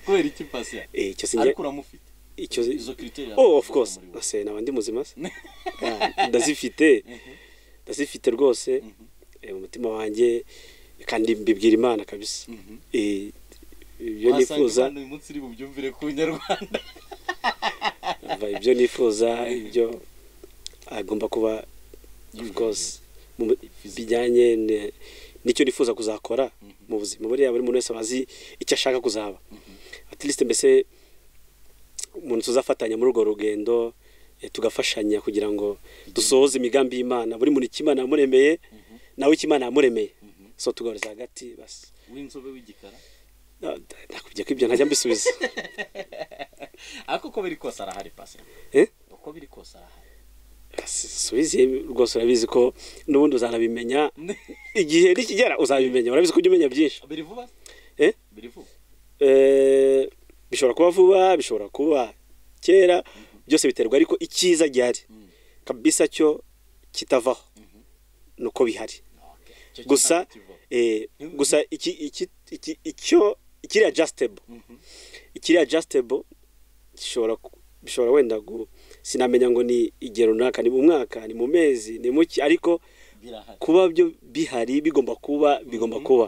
kubera iki pasiya
Eh, icyo sinjye
ariko uramufite
icyo
izo kiriteri
oh of course ase naba ndi muzima se Ah, ndazifite ndazifite rwose Eh, umutima wanjye kandi mbibwira imana kabisa Eh, ibyo nifuza
wasanga uyu munsi uri bubyumvire ku nyarwanda
umva, ibyo nifuza ibyo agomba kuba of course mu- bijyanye ne- n'icyo nifuza kuzakora mu buzima buriya buri muntu wese aba azi icyo ashaka kuzaba at least mbese umuntu tuzafatanya muri urwo rugendo eh, tugafashanya kugira ngo dusohoze imigambi y'imana buri muntu icyo imana yamuremeye nawe icyo imana yamuremeye so tugahuriza hagati basi
w'inzobe w'igikara
Ah, nakubwiye ko ibyo ntajya mbisubiza
ariko uko biri kose arahari pasiya
Eh?
uko biri kose arahari
subize rwose urabizi ko n'ubundi uzanabimenya igihe nikigera uzabimenya urabizi ko ujya umenya byinshi
biri vuba
Eh?
biri vuba
Eh, bishobora kuba vuba bishobora kuba kera byose biterwa ariko icyiza gihari
Mhm.
kabisa cyo kitavaho nuko bihari
Okay. Icyo
gusa
kintu ntabwo kiva.
eh,
Mhm.
gusa iki iki iki icyo ikiri adjustable
Mhm.
ikiri adjustable gishobora ku- bishobora wenda gu sinamenya ngo ni igihe runaka ni mu mwaka ni mu mezi ni muki ariko
birahari
kuba byo bihari bigomba kuba bigomba kuba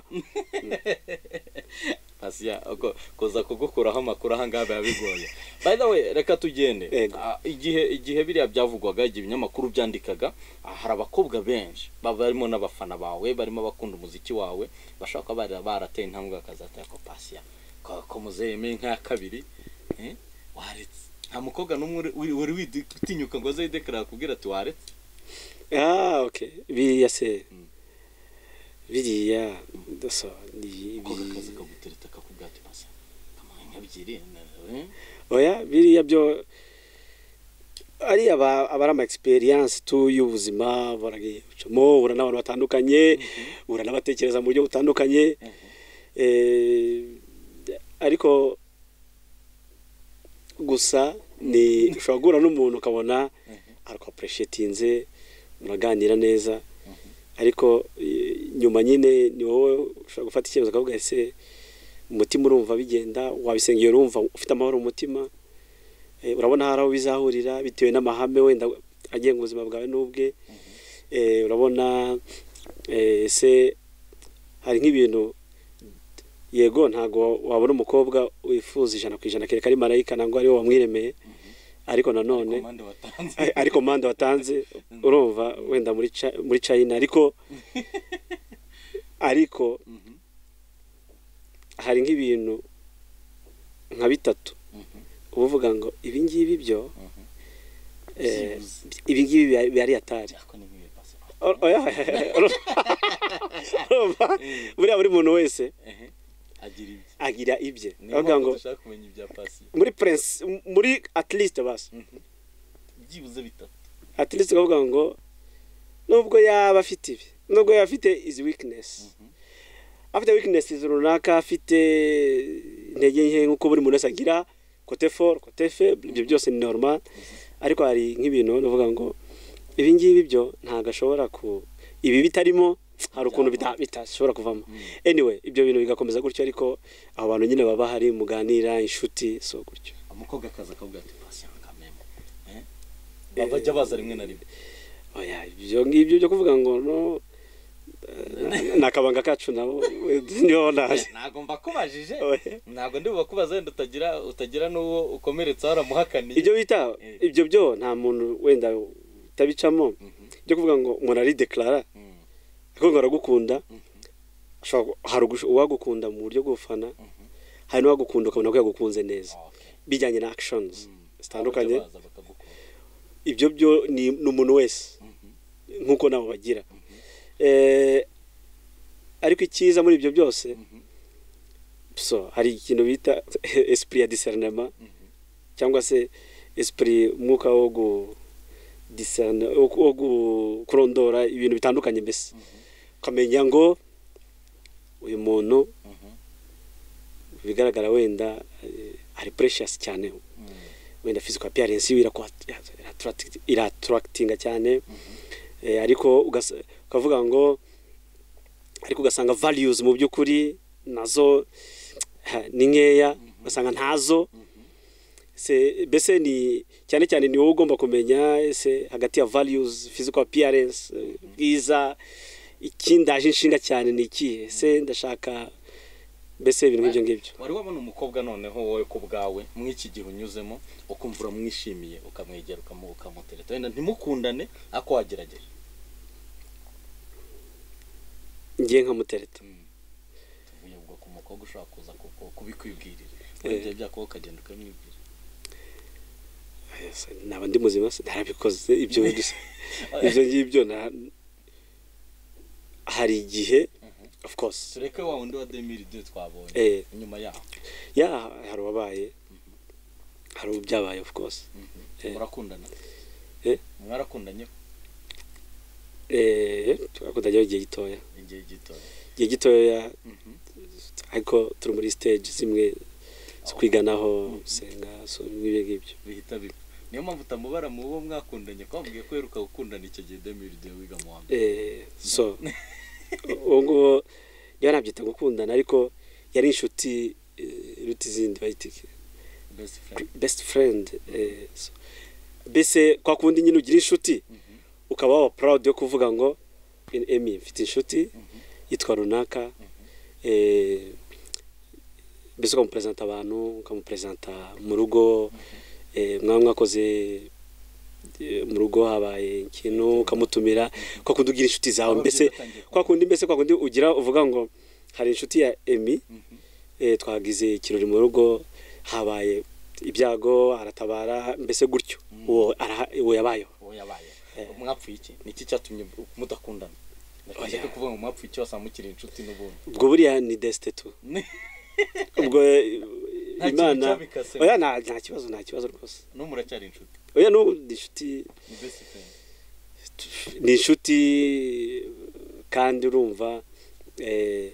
asiya uko- kuza kugukuraho amakuru aha ngaha biba bigoye by the way reka tugende
Yego.
Ah, igihe igihe biriya byavugwaga igihe ibinyamakuru byandikaga ah, hari abakobwa benshi baba barimo n'abafana bawe barimo abakunda umuziki wawe bashobora kuba bari- barateye intambwe bakazatera ko pasiya ko ko muzehe yemeye nk'aya kabiri eh, waretse nta mukobwa n'umwe uri- uri- wari widi- utinyuka ngo aze yidekarara akubwira ati waretse
Ah, ok. Biriya se.
Mm.
Biriya. Daso. Ni
uko akazi
biri-
kagutereta akakubwira ati pasiya kamuhe nk'ebyiri na- eh,
Oya, biriya byo ari aba abari ama experience tu y'ubuzima baragicamo ubura n'abantu batandukanye ubura n'abatekereza mu buryo butandukanye eh, ariko gusa ni ushobora guhura n'umuntu ukabona arakwapureshetinze muraganira neza ariko eh, nyuma nyine ni wowe ushobora gufata icyemezo ukavuga ese umutima urumva bigenda wabisengeye urumva ufite amahoro mu mutima Eh, urabona hari aho bizahurira bitewe n'amahame wenda agenga ubuzima bwawe n'ubwe Eh, urabona eh, ese hari nk'ibintu yego ntabwo wabona umukobwa wifuza ijana ku ijana kereka ari marayika ntabwo ari wowe wamwiremeye ariko nanone
komande watanze
Ari- ariko manda watanze urumva wenda muri Chi- muri china ariko ariko
Mhm.
hari nk'ibintu nka bitatu
Mhm.
uba uvuga ngo ibi ngibi byo
Mhm.
eh,
Byibuze.
ibi ngibi biba- biba ari atari
Ako ni nk'iyo pasi.
Or- oya, urumva- urumva buriya buri muntu wese
Ehe. Agira ibye.
agira ibye
Ni
avuga
ngombwa
ngo
dushaka kumenya ibya pasi.
muri prince muri at least basi
Byibuze bitatu.
at least ukavuga ngo nubwo yaba afite ibi nubwo yaba afite izi weakness afite weakness runaka afite intege nke nk'uko buri muntu wese agira kote foro kote febure ibyo byose ni normal ariko hari nk'ibintu uvuga ngo ibi ngibi byo ntabwo ashobora ku ibi bitarimo hari ukuntu bita- bitashobora kuvamo anyway ibyo bintu bigakomeza gutyo ariko abo bantu nyine baba bahari muganira inshuti so gutyo
Umukobwa akaza akavuga ati pasi yanga memo. Eh? Bajya baza rimwe na rimwe.
oya ibyo ngibyo byo kuvuga ngo no eh, ni akabanga kacu nabo niho naje
Ntabwo mbakubajije.
Oya.
Ntabwo ndi bubakubaza wenda utagira utagira n'uwo ukomeretsa waramuhakaniye.
ibyo bita
Eh.
ibyo byo nta muntu wenda utabicamo byo kuvuga ngo umuntu aridekarara
Mhm.
ariko ngo aragukunda ashobora gu- hari ugush- uwagukunda mu buryo bw'ubufana hari n'uwagukunda ukabona ko yagukunze neza
Okay.
bijyanye na actions zitandukanye
Bajya baza bakagukunda.
ibyo byo ni ni umuntu wese
Mhm.
nk'uko nabo bagira Eh, ariko icyiza muri ibyo byose
Mhm.
so hari ikintu bita esprit ya discernema cyangwa se esprit umwuka wo gu discerna wo ku- wo gu- kurondora ibintu bitandukanye mbese ukamenya ngo uyu muntu
Mhm.
mu bigaragara wenda eh, ari precious cyane
Mhm.
wenda physical appearance yiwe iratractinga cyane Eh, ariko ugas- ukavuga ngo ariko ugasanga values mu by'ukuri nazo ni nkeya ugasanga ntazo se mbese ni cyane cyane ni wowe ugomba kumenya ese hagati ya values physical appearance bwiza ikindaje inshinga cyane ni ikihe se ndashaka mbese ibintu nk'ibyo ngibyo
wari wabona umukobwa noneho wowe ku bwawe mw'iki gihe unyuzemo ukumva uramwishimiye ukamwegera ukamu- ukamutereta wenda ntimukundane ariko wagerageje
ngiye nkamutereta
tuvuye ubwo ku mukobwa ushobora kuza kuko- kubikwibwirira
Eh.
wenda byakora ukagenda ukamwibwira
Ese naba ndi muzima se narabikoze ibyo gusa ibyo ngibyo na- hari igihe of course
tureke wa wundi wa demiri ibyo twabonye
eh,
inyuma yaho
ya hari uwabaye hari ubyabaye of course Eh.
murakundana
Eh.
mwarakundanyeho
eh, tugakundanyemo igihe gitoya
igihe gitoya
igihe gitoya
Mhm.
ariko turi muri stage zimwe zo kwiganaho gusenga so, n'ibyo ngibyo
bihita bipfa niyo mpamvu utamubara mu bo mwakundanye ko wamubwiye ko uheruka gukundana icyo gihe demiri ibyo wiga mu wa mbere
Eh, so ubu ngubu niba nabyita gukundana ariko yari inshuti eh, iruta izindi bayita iki?
best friend
best friend eh, so, mbese kwa kundi nyine ugira inshuti ukaba waba proud yo kuvuga ngo emi mfite inshuti yitwa runaka eh, mbese ukamuperezanta abantu ukamuperezanta mu rugo eh, mwaba mwakoze eh, mu rugo habaye ikintu ukamutumira kwa kundi ugira inshuti zawe
Ababyeyi
mbese
batangiye kumva.
kwa kundi mbese kwa kundi ugira uvuga ngo hari inshuti ya emi
Mhm.
eh, twagize ikirori mu rugo habaye ibyago aratabara mbese gutyo uwo araha- uwo yabayeho
uwo yabaye
Eh.
mwapfuye iki niki cyatumye mudakundana ndashaka
Oya.
kuvuga ngo mwapfuye iki wasanga mukiri inshuti n'ubundi
ubwo buriya ni desite tu ubwo eh,
Nta kintu
imana
cyabikasemo.
oya nta nta kibazo nta kibazo rwose
no muracyari inshuti
oya n'ubu ni inshuti
ni best friend
ni inshuti kandi urumva eh,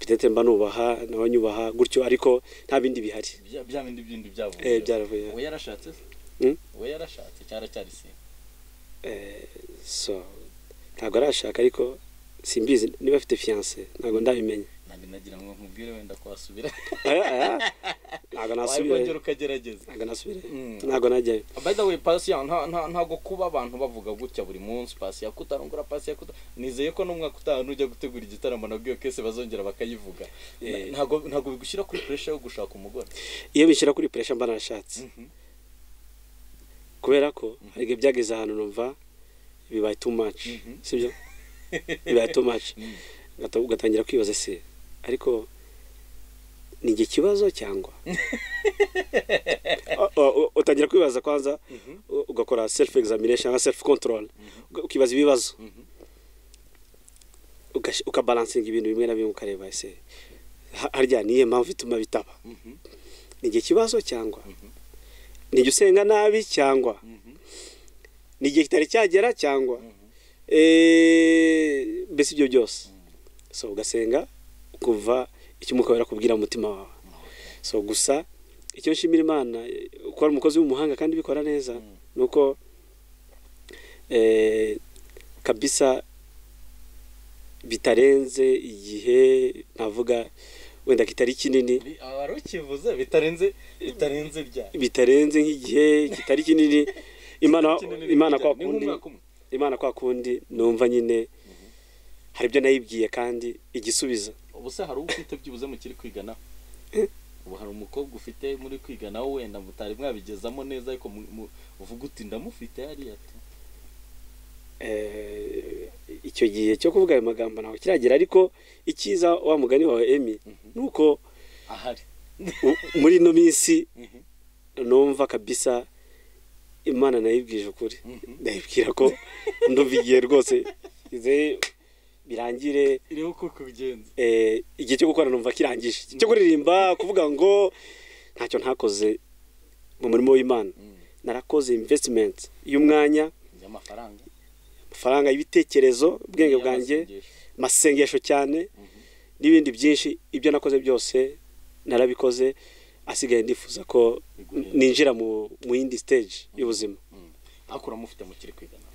peut-être mba nubaha nawe nyubaha gutyo ariko nta bindi bihari
Bya- bya bindi byindi byavuye
Eh, byaravuye
uwo yarashatse se?
Mm?
uwo yarashatse cyara cyari singa
Eh, so ntabwo arashaka ariko simbizi niba afite fiyanse ntabwo ndabimenya
nanjye nagira ngo nkubwire wenda ko wasubira
Aya, aya,
wakongera
ntabwo nasubirayo
ukagerageza
ntabwo nasubirayo
Mm.
ntabwo najyayo
by the way pasiya nta nta ntago kuba abantu bavuga gutya buri munsi pasiya kutarongora pasiya kuta nizeye ko n'umwaka utaha nujya gutegura igitaramo nabwiyo kese bazongera bakayivuga
Eh.
ntago ntago bigushyira kuri pressure yo gushaka umugore
iyo bishyira kuri puresha mba narashatse
Mhm.
kubera ko hari igihe byageze ahantu numva bibaye too much
Mhm.
sibyo bibaye too much
Mm.
Ugata- ugatangira kwibaza se ariko ni njye kibazo cyangwa O- o- utangira kwibaza kwanza u- ugakora self examination cyangwa self control Uga- ukibaza ibibazo
Mhm.
Ugash- ukabalansinga ibintu bimwe na bimwe ukareba ese ha- harya niye mpamvu ituma bitaba
Mhm.
ni igihe kibazo cyangwa ni igihe usenga nabi cyangwa
Mhm.
ni igihe kitari cyagera cyangwa Eh, mbese ibyo byose so ugasenga ukumva icyo umwuka wera akubwira mu mutima wawe so gusa icyo nshimira imana eh, ko ari umukozi w'umuhanga kandi ubikora neza
Mm.
ni uko eh, kabisa bitarenze igihe navuga wenda kitari kinini
Bi- aba ari ukivuze bitarenze bitarenze bya
bitarenze nk'igihe kitari kinini imana
Kinini
imana
bijyanye. Ni
kwa kundi
nk'umwaka umwe.
imana kwa kundi numva nyine hari ibyo nayibwiye kandi igisubiza
ubu se hari uwo ufite byibuze mukiri kwigana
Eh.
ubu hari umukobwa ufite muri kwigana wowe wenda mutari mwabigezamo neza ariko mu- mu- uvuga uti ndamufite hariya ati
Eh, icyo gihe cyo kuvuga ayo magambo ntabwo kiragera ariko icyiza wa mugani wawe emi ni uko
ahari
u- muri ino minsi
Mhm.
numva kabisa imana nayibwije ukuri
Mhm.
ndayibwira ko ndumva igihe rwose ize birangire
irebe uko kubigenza
eh, igihe cyo gukora numva kirangije Igihe cyo kuririmba kuvuga ngo ntacyo ntakoze mu murimo w'imana narakoze investment y'umwanya
y'amafaranga
amafaranga y'ibitekerezo ubwenge bwanjye
Y'amasengesho.
amasengesho cyane n'ibindi byinshi ibyo nakoze byose narabikoze asigaye ndifuza ko
Biguhera.
ninjira mu mu yindi stage y'ubuzima
ariko uramufite mukiri kwigana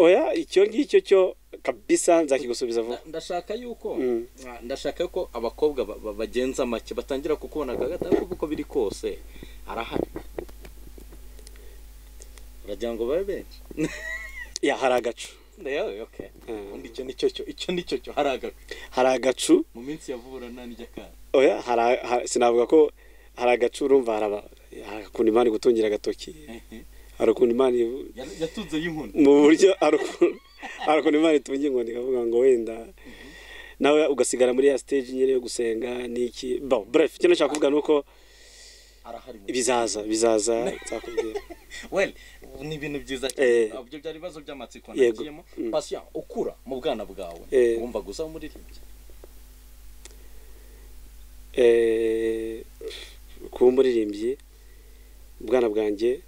oya icyo ngicyo cyo kabisa nzakigusubiza vuba
Nda- ndashaka yuko
Mm.
ah, ndashaka yuko abakobwa ba- ba- bagenza make batangira kukubona kagata kuko uko biri kose arahari uragira ngo babe benshi
ya hari agacu
Ndayo, okay.
Mm.
undi icyo nicyo cyo icyo nicyo cyo hari agacu
hari agacu
mu minsi ya vuba nta n'ijyakara
oya hari ha- sinavuga ko hari agacu urumva hari aba- hari ukuntu imana igutungira agatoki hari ukuntu imana ibu-
yatunze y'inkoni
mu buryo hari ukuntu- hari ukuntu imana itunga inkoni ikavuga ngo wenda nawe ugasigara muri ya stage nyine yo gusenga n'iki bon bref icyo nashaka kuvuga ni uko
arahari mu-
bizaza bizaza nzakubwira
well ni ibintu byiza
Eh.
cyane Ah, ibyo byari ibibazo by'amatsiko
Yego.
nagiyemo
Mm.
pasiya ukura mu bwana bwawe
Eh.
wumva gusa umuririmbyi
Eh, kuba umuririmbyi ubwana bwanjye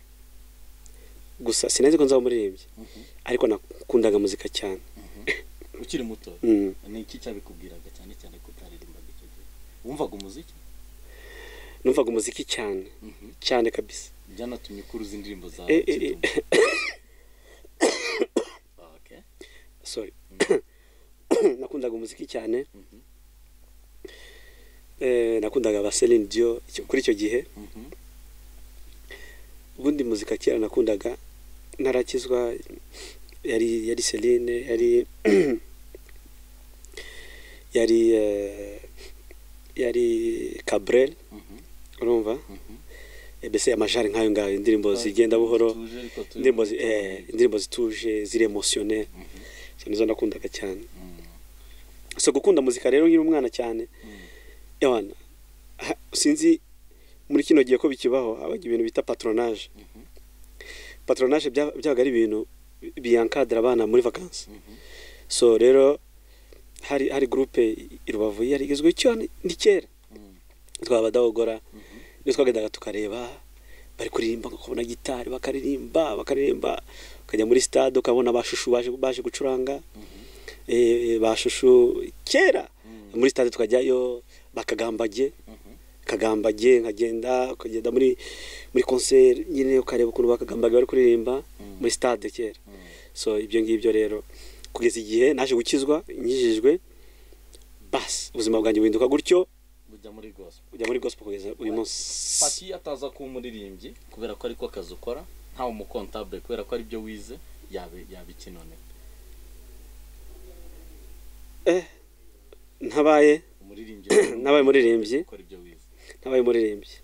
gusa sinzi ko nzaba umuririmbyi ariko nakundaga muzika cyane
ukiri muto
Mm.
ni iki cyabikubwiraga cyane cyane ko utaririmbaga icyo gihe wumvaga umuziki
numvaga umuziki cyane
Mhm.
cyane kabisa
byanatumye ukura uzi indirimbo zawe
Eh, eh, eh.
kidum. Okay.
sorry nakundaga umuziki cyane
Mhm.
Eh, nakundaga ba Celine Dion icyo- kuri icyo gihe
Mhm.
ubundi muzika kera nakundaga narakizwa yari yari Celine yari yari eh, yari Cabrel
Mhm.
urumva
Mhm.
ebese amajari nk'ayo ngayo indirimbo zigenda buhoro
Tuje ariko turi
indirimbo zi-
mu
eh,
gitondo.
indirimbo zituje ziri emotionnel
Mhm.
izo nizo nakundaga cyane
Mhm.
so gukunda muzika rero nkiri umwana cyane
Mhm.
ewana ha- sinzi muri kino gihe ko bikibaho habaga ibintu bita patronage
Mhm.
patronage bya- byabaga ari ibintu bi- biyankadira abana muri vakansi
Mhm.
so rero hari hari gurupe i rubavu yari igizwe cyane ni kera
Mhm.
twaba badahogora
Mhm.
niyo twagendaga tukareba bari kuririmba ukabona gitari bakaririmba bakaririmba ukajya muri stade ukabona bashushu baje baje gucuranga eh, bashushu kera
Mhm.
muri stade tukajyayo bakagambage
Mhm.
kagambage nkagenda ukagenda muri muri concert nyine ukareba ukuntu bakagambage bari kuririmba
Mm.
muri stade kera
Mhm.
so ibyo ngibyo rero kugeza igihe naje gukizwa inyijijwe basi ubuzima bwanjye buhinduka gutyo
bujya muri gospel
ujya muri gospel kugeza uyu munsi
pasi ataza kuba umuririmbyi kubera ko ariko akazi ukora ntawe umukontabule kubera ko aribyo wize yabe yaba ikinone
eh ntabaye
umuririmbyi
nabaye umuririmbyi
ukora ibyo wize
nabaye umuririmbyi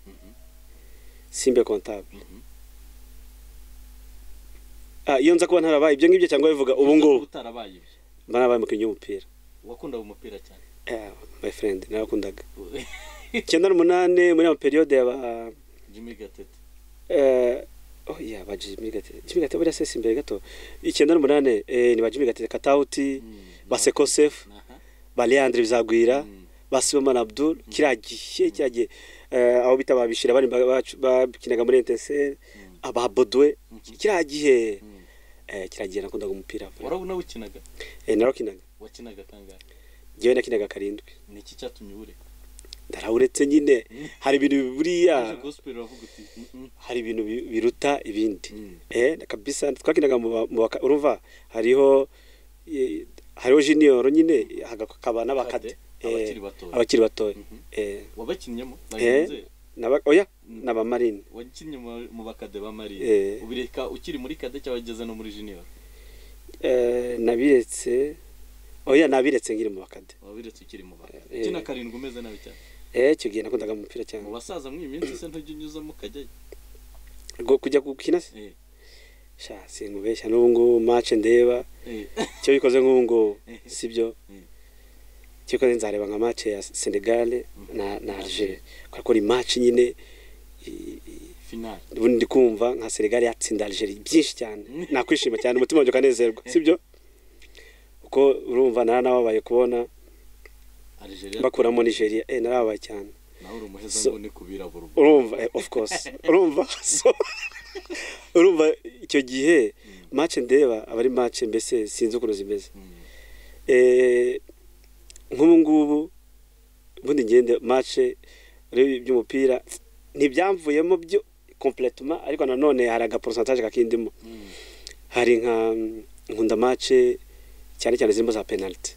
simbe comptable ah iyo nza kuba ntarabaye ibyo ngibyo cyangwa bivuga ubu ngubu
utarabaye ibyo
mba nabaye umukinnyi w'umupira
wakundaga umupira cyane
eh my friend narakundaga icyenda n'umunani muri iyo periode yaba
jimmy gatete
eh oh yeah ba Jimmy Gatete Jimmy Gatete buriya se si imbere gato icyenda n'umunani eh ni ba Jimmy Gatete Katauti ba Seko Sefu
Aha.
ba Leandre Bizagwira
Mm.
ba Simon Abdul kiriya gihe kiriya gihe eh, abo bita babishira bari bakinaga muri NTSL
Mm.
aba Bodwe
Mhm.
kiriya gihe
Mm.
eh kiriya gihe nakundaga umupira
warabona wikinaga
eh narakinaga
wakinaga kangahe
njyewe nakinaga karindwi
ni iki cyatumye ubureka
ndarawuretse nyine
Mm.
hari ibintu buriya
uje gospel uravuga uti "Mm,
hari ibintu bi- biruta ibindi
mm,
eh kabisa twakinaga mu ba- mu baka- urumva hariho eh, hariho junior nyine hakaba n'abakade
Kade, abakiri batoya.
abakiri batoya
Mhm.
eh
wabakinyemo
eh
bagenzi
naba oya
Mm.
n'abamarine
wakinnye mu- mu bakade ba
Eh.
mariye ubireka ukiri muri kade cyangwa ugeze no muri junior
eh nabiretse oya nabiretse ngiri mu bakade
wabiretse ukiri mu bakade
Eh.
ukina karindwi umeze nabi cyane
eh icyo gihe nakundaga umupira cyane
mu basaza mw'iyi minsi se ntujya unyuzamo ukajyayo
Ngo kujya gukina se
Eh,
sha sinkubeshya n'ubu ngubu match ndeba
eh,
icyo bikoze nk'ubu ngubu sibyo
Mm.
icyo bikoze nzareba nka match ya Senegal na na Algeria kubera ko ni match nyine i- i-
final
ubundi ndi kumva nka Senegal yatsinda Algeria byinshi cyane
Mm.
nakwishima cyane umutima wanjye ukanezerwa sibyo uko urumva nara nababaye kubona
Algeria
bakuramo Nigeria eh narababaye cyane
nawe uri umuheza
So-
ngo ni ku birabura ubu
urumva eh, of course urumva so urumva icyo gihe match ndeba aba ari match mbese sinzi ukuntu zimeze
Mm.
Eh, nk'ubu ngubu ubundi ngende match rero by'umupira ntibyamvuyemo byo completement ariko nanone hari aga pourcentage kakindimo
Mm.
hari nka mm, nkunda mace cyane cyane zirimo za penaliti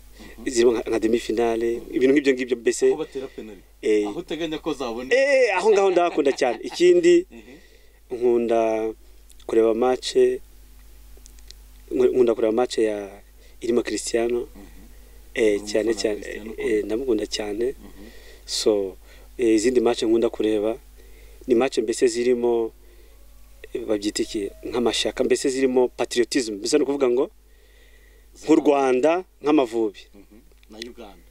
zirimo nka- nka demi finale ibintu nk'ibyo ngibyo mbese
aho batera penari
Eh.
aho uteganya ko zabona
Eh, aho ngaho ndahakunda cyane ikindi
Mhm.
nkunda kureba mace nkunda kureba mace ya irimo Cristiano eh,
Uri
cyane
umufana wa
cyane
Cristiano
eh,
ukunda.
ndamukunda cyane
Mhm.
so eh, izindi mace nkunda kureba ni mace mbese zirimo eh, babyita iki nk'amashyaka mbese zirimo patriotism mbese ni ukuvuga ngo nk'u Rwanda nk'amavubi
Mhm. na uganda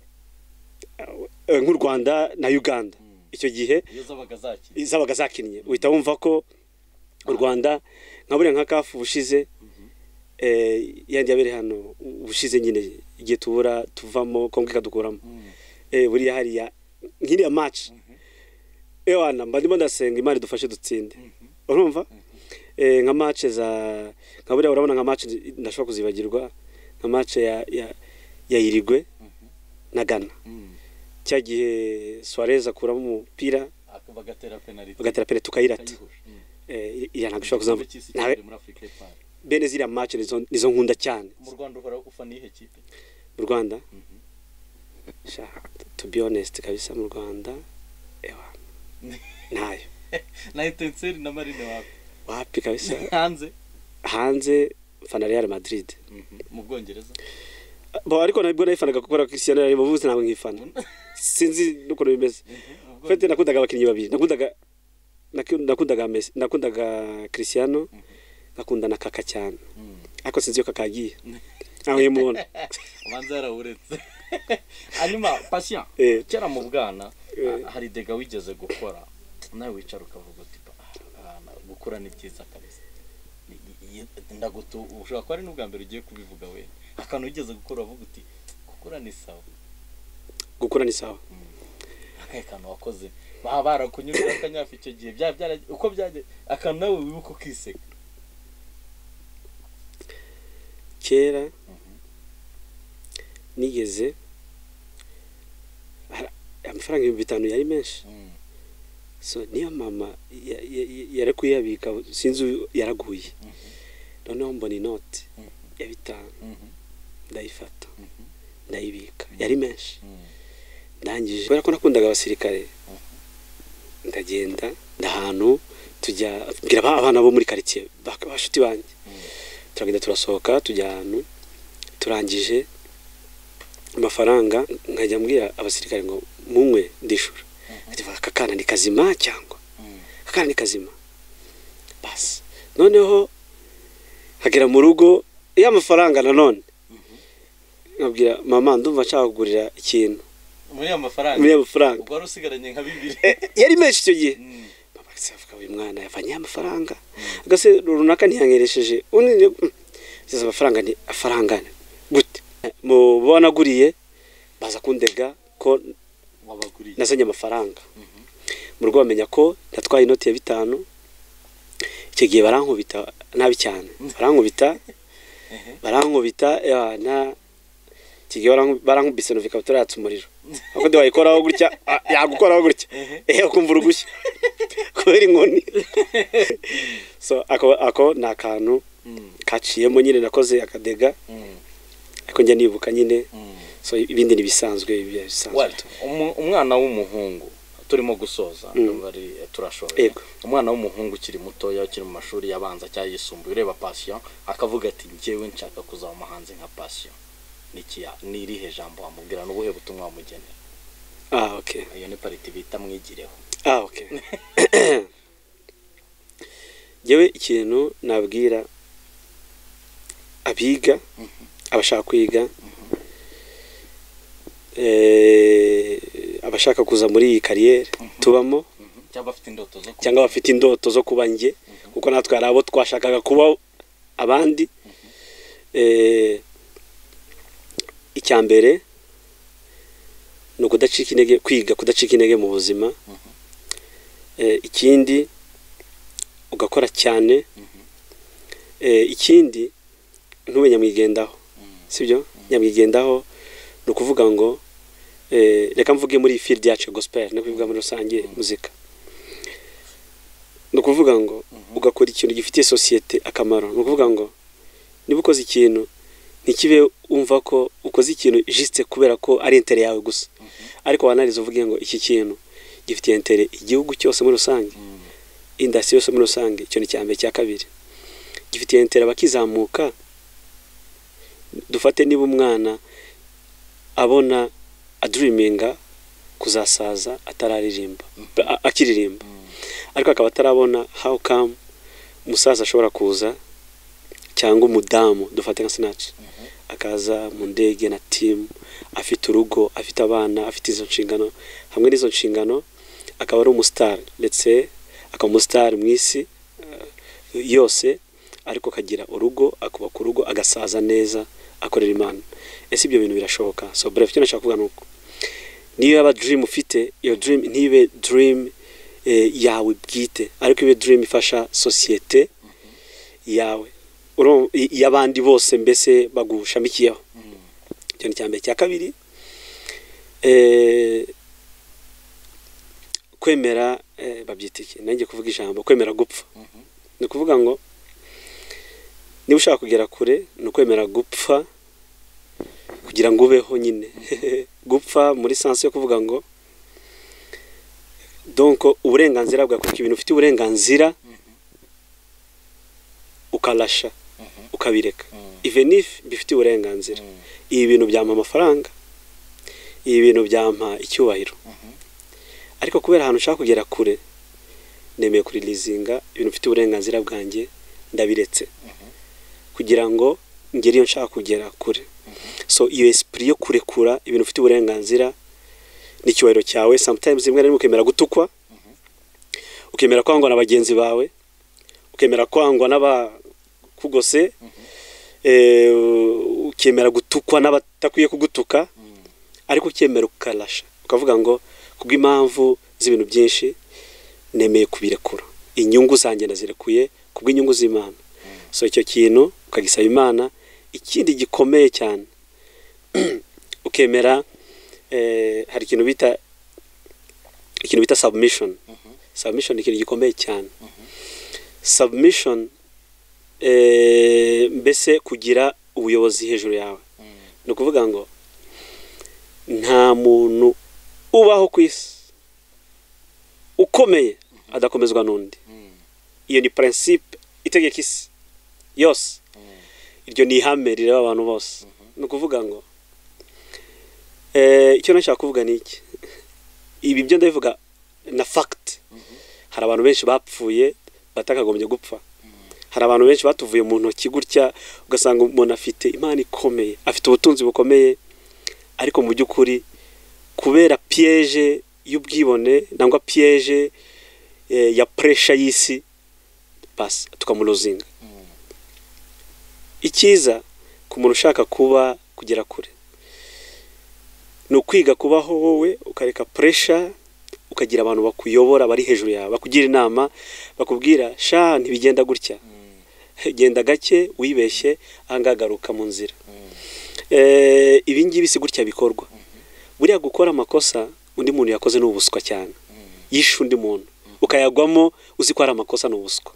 Eh, nk'u Rwanda na Uganda icyo gihe
iyo zabaga zakiri
zabaga zakinnye uhita wumva ko u rwanda nka buriya nka kafu ubushize eh, yandi yabereye hano ubushize nyine igihe tubura tuvamo kongo ikadukuramo
Mhm.
Eh, buriya hariya nk'iriya maci ewana mba ndimo ndasenga imana idufashe dutsinde urumva Eh, nka mace za nka buriya urabona nka mace ndashobora kuzibagirwa nka mace ya ya ya irigwe na gana
Mhm.
cya gihe suarez akuramo umupira
Aka- bagatera penaliti
bagatera pene tukayirata
bakayihusha. Mhm.
eh, iriya ntabwo ishobora kuzamva
Igikombe cy'isi
ntawe
cyari muri Africa y'Epfo.
bene ziriya match nizo nizo nkunda cyane
mu rwanda uhora ufana iyihe kipe
mu rwanda
Mhm.
sha to be honest kabisa mu rwanda ewa ntayo
na etenseri na marine wawe
wapi kabisa
hanze
hanze mfana real madrid
mu bwongereza
bo ariko nabwo nayifanaga gukora cristiano yari mu ntabwo nkifana sinzi n'ukuntu bimeze
Mu
fete
Bwongereza.
nakundaga abakinnyi babiri nakundaga naku- nakundaga Messi- nakundaga cristiano ngakunda na kaka cyane
Mhm.
ariko sinzi iyo kaka yagiye aho yimubona
ubanza yarawuretse hanyuma pasiya
Eh.
kera mu bwana
Eh.
ah, hari dega wigeze gukora nawe wicara ukavuga uti "Ba, bwana, gukora ni byiza kabisa Ni- ni- ni- ndagutu ushobora kuba ari n'ubwa mbere ugiye kubivuga we akantu wigeze gukora uvuga uti gukora ni sawa
gukura ni sawa
akahe kantu wakoze baba barakunyuriye akanyafu icyo gihe byaba byara uko byajya akantu nawe wibuka ukiseka
kera nigeze hari- amafaranga ibihumbi bitanu yari menshi so niyo mama ya- ya- ya- yari kuyabika sinzi uyu yaraguye noneho mbona inoti
Mhm.
ya bitanu ndayifata ndayibika yari menshi ndangije kubera ko nakundaga abasirikare ndagenda ndahantu tujya mbwira aba- abana bo muri karitsiye bak- bashuti banjye turagenda turasohoka tujya ahantu turangije amafaranga nkajya mbwira abasirikare ngo munywe ndishura Ati, aka kana ni kazima cyangwa aka kana ni kazima basi noneho hagera mu rugo ya mafaranga nanone nkabwira mama ndumva nshaka kugurira ikintu
muri ayo mafaranga
muri ayo mafaranga
ubwo wari usigaranye nka bibiri
Eh, yari menshi icyo gihe
Mm.
mama se avuga uyu mwana yavanye amafaranga agase runaka ntiyanyeresheje undi ziza amafaranga ni afaranga gute mu bo wanaguriye baza kundega ko
wabaguriye
nazanye amafaranga mu rugo bamenya ko natwaye inoti ya bitanu icyo gihe barankubita nabi cyane barankubita barankubita eh, na icyo gihe baranku- barankubise numva ikabutura yatse umuriro akundi wayikoraho gutya ah, yagukoraho gutya ehe ukumva urugushya kubera inkoni so ako ako ni akantu
Mm,
kaciyemo nyine nakoze akadega
mm,
ariko njya nibuka nyine
mm.
so ibindi ni ibisanzwe ibi bisanzwe
Wari, umu- umwana w'umuhungu turimo gusoza bari turashoboye
Yego.
umwana w'umuhungu ukiri mutoya ukiri mu mashuri yabanza cyangwa yisumbuye ureba pasiyo akavuga ati njyewe nshaka kuzaba umuhanzi nka pasiyo N'ikiya- ni irihe jambo wamubwira n'ubuhe butumwa wamugenera
ah okay
iyo ni pariti bita mwigireho
Ah, okay. Yewe ikintu nabwira abiga, abashaka kwiga, eh, abashaka kuza muri iyi kariyeri tubamo
cyangwa afite indoto zo kuba
cyangwa abafite indoto zo kuba njye kuko natwe hari abo twashakaga kuba abandi Eh, icya mbere ni ukudacika intege kwiga kudacika intege mu buzima Eh, ikindi ugakora cyane Eh, ikindi ntube nyamwigendaho sibyo nyamwigendaho ni ukuvuga ngo eh, reka mvuge muri iyi field yacu ya gospel no kubivuga muri rusange muzika ni ukuvuga ngo ugakora ikintu gifitiye sosiyete akamaro ni ukuvuga ngo niba ukoze ikintu ntikibe wumva ko ukoze ikintu jisite kubera ko ari intere yawe gusa ariko wanariza uvuge ngo iki kintu gifitiye intere igihugu cyose muri rusange indasi yose muri rusange icyo ni icya mbere cya kabiri gifitiye intere abakizamuka dufate niba umwana abona aduriminga kuzasaza atararirimba a- akiririmba ariko akaba atarabona how come umusaza ashobora kuza cyangwa umudamu dufate nka sinaci akaza mu ndege na timu afite urugo afite abana afite izo nshingano hamwe n'izo nshingano akaba ari umusitari ndetse akaba umusitari mu isi eh, yose ariko akagira urugo akubaka urugo agasaza neza akorera imana ese ibyo bintu birashoboka so bref icyo nashaka kuvuga ni uko niyo yaba dream ufite iyo dream ntibe dream eh, yawe bwite ariko ibe dream ifasha sosiyete yawe Uru- i- y'abandi bose mbese bagushamikiyeho icyo ni mbere cya kabiri eh, kwemera eh, babyita iki nanjye kuvuga ijambo kwemera gupfa ni ukuvuga ngo niba ushaka kugera kure ni ukwemera gupfa kugira ngo ubeho nyine gupfa muri sansi yo kuvuga ngo donko uburenganzira bwawe kuko ibintu ufite uburenganzira ukarasha ukabireka even if bifitiye uburenganzira ibi bintu byampa amafaranga ibi bintu byampa icyubahiro ariko kubera ahantu ushaka kugera kure nemeye kurilizinga ibintu bifite uburenganzira bwanjye ndabiretse kugira ngo ngere iyo nshaka kugera kure so iyo esprit yo kurekura ibintu ufite uburenganzira n'icyubahiro cyawe sometimes rimwe na rimwe ukemera gutukwa ukemera kwangwa na bagenzi bawe ukemera kwangwa n'abakugose eh, ukemera gutukwa n'abatakwiye kugutuka ariko ukemera ukarasha ukavuga ngo kubw'impamvu z'ibintu byinshi nemeye kubirekura inyungu zanjye nazirekuye kubw'inyungu z'imana so icyo kintu ukagisaba imana ikindi gikomeye cyane ukemera eh, hari ikintu bita ikintu bita submission submission ni ikintu gikomeye cyane submission eh, mbese kugira ubuyobozi hejuru yawe ni ukuvuga ngo nta muntu ubaho ku isi ukomeye adakomezwa n'undi iyo ni principe itegeka isi yose iryo ni ihame rireba abantu bose ni ukuvuga ngo eh, icyo nashaka kuvuga ni iki ibi byo ndabivuga na fact hari abantu benshi bapfuye batakagombye gupfa hari abantu benshi batuvuye mu ntoki gutya ugasanga umuntu afite imana ikomeye afite ubutunzi bukomeye ariko mu by'ukuri kubera piyeje y'ubwibone nangwa piyeje eh, ya puresha y'isi basi tukamuruzinga icyiza ku muntu ushaka kuba kugera kure ni ukwiga kubaho wowe ukareka puresha ukagira abantu bakuyobora bari hejuru yawe bakugira inama bakubwira sha ntibigenda gutya genda gake wibeshye ahangaha garuka mu nzira Eh, ibi ngibi si gutya bikorwa buriya gukora amakosa undi muntu yakoze ni ubuswa cyane yishe undi muntu ukayagwamo uzi ko ari amakosa ni ubuswa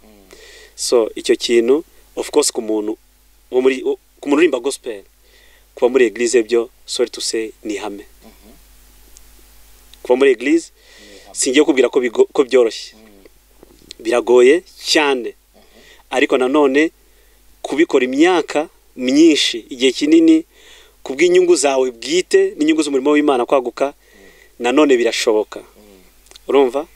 so icyo kintu of course ku muntu wo muri wo- ku muntu urimba gospel kuba muri eglise byo sorry to say ni ihame kuba muri eglise singiye kubwira ko bigo- ko byoroshye biragoye cyane ariko nanone kubikora imyaka myinshi igihe kinini ku bw'inyungu zawe bwite n'inyungu z'umurimo w'imana kwaguka nanone birashoboka urumva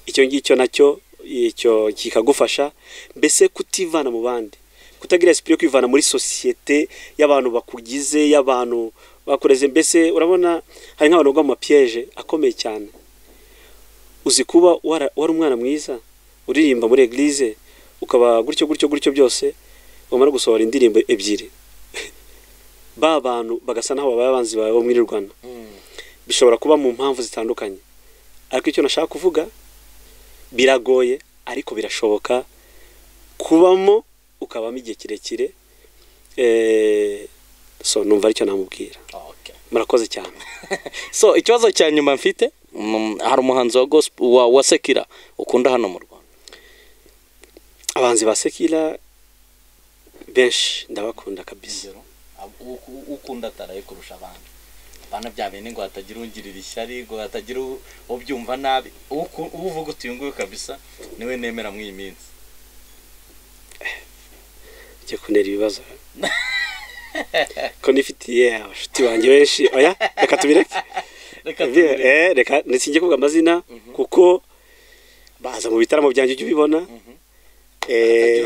icyo ngicyo nacyo icyo kikagufasha mbese kutivana mu bandi kutagira esprit yo kwivana muri sosiyete y'abantu bakugize y'abantu bakureze mbese urabona hari nk'abantu bagwa mu mapiyeje akomeye cyane uzi kuba wara- wari umwana mwiza uririmba muri eglise ukaba gutyo gutyo gutyo byose wamara gusohora indirimbo ebyiri ba bantu bagasa naho babaye abanzi bawe bo mwirirwana bishobora kuba mu mpamvu zitandukanye ariko icyo nashaka kuvuga biragoye ariko birashoboka kubamo ukabamo igihe kirekire eh, so numva aricyo namubwira
Okay.
murakoze cyane
so ikibazo cya nyuma mfite mm, hari umuhanzi wa gospel wa, wa sekira ukunda hano mu rwanda
abahanzi ba sekira benshi ndabakunda kabisa
ingero ab- u- u- ukunda ataraye kurusha abandi abana bya bene ngo hatagira ungirira ishyari ngo hatagira u- ubyumva nabi Uku- uwo uvuga uti uyu nguyu kabisa niwe nemera mw'iyi minsi
njye kuntera ibibazo ko nifitiye abashuti banjye benshi oya reka tubireke
reka tubireke.
Eh, reka nsinjye kuvuga amazina kuko baza mu bitaramo byanjye ujya ubibona
hatagira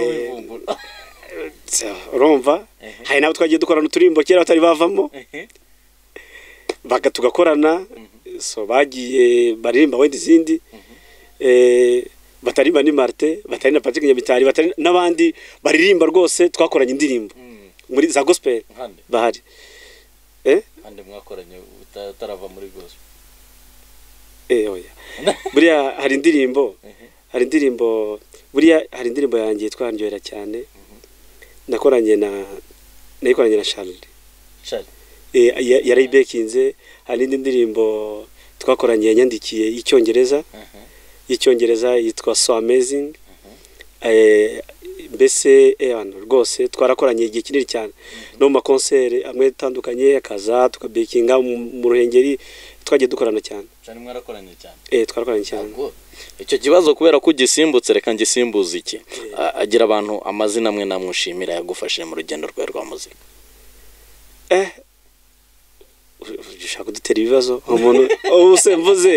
Eh,
ubivumbura
urumva
Ehe.
hari n'abo twagiye dukorana uturimbo kera batari bavamo
Ehe.
baga tugakorana so bagiye baririmba wenda izindi Eh, batari Mani Martin batari na Patrick Nyamitari batari n'abandi baririmba rwose twakoranye indirimbo
Mm,
muri za gospel
nkande
bahari eh
kandi mwakoranye uta- utarava muri gospel
eh oya buriya hari indirimbo hari indirimbo buriya hari indirimbo yanjye yitwa ndyohera cyane nakoranye na nayikoranye na Charles
Charlie
eh, ya- yarayi bekinze hari n'indi ndirimbo twakoranye yanyandikiye y'icyongereza
Mhm.
y'icyongereza yitwa so amazing eh, mbese eh, hano rwose twarakoranye igihe kinini cyane no mu makonseri amwe atandukanye akaza tukabekinga mu mu ruhengeri twagiye dukorana cyane
Charlie mwarakoranye cyane
eh, twarakoranye cyane
Ubwo,
icyo kibazo kubera ko ugisimbutse reka ngisimbuze iki A- agira abantu amazina amwe namwe ushimira yagufashije mu rugendo rwawe rwa muzika
eh ur- ur- ushaka kudutera ibibazo umuntu ubu se mvuze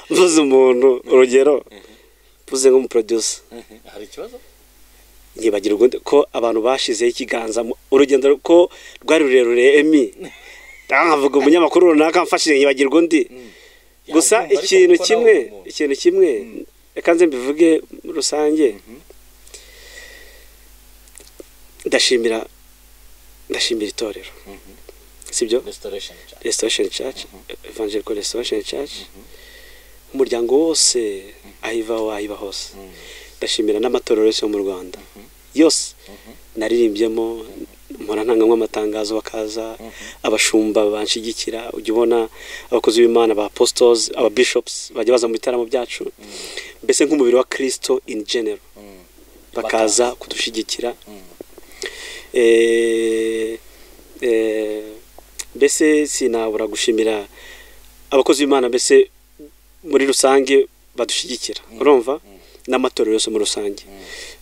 mvuze umuntu urugero mvuze nk'umuproducer
mhm, hari ikibazo
nkibagira ubundi ko abantu bashizeho ikiganza mu- urugendo ko rwari rurerure emi ndavuga umunyamakuru runaka amfashije nkibagirwa undi gusa
Yabyumva, ariko
ikintu
kuko nawe
kimwe
uri umuntu.
ikintu kimwe reka nze mbivuge muri rusange ndashimira ndashimira itorero sibyo
restoration cyane
restoration church evangelical restoration church umuryango wose aho iva aho iba hose ndashimira n'amatorero yose yo mu rwanda yose naririmbyemo mpora ntangamo amatangazo bakaza abashumba banshigikira ujya ubona abakozi b'imana ba apostles aba bishops bajya baza mu bitaramo byacu mbese nk'umubiri wa kristo in general
Mm.
bakaza kudushigikira Eh, eh, mbese sinabura gushimira abakozi b'imana mbese muri rusange badushyigikira urumva n'amatorero yose muri rusange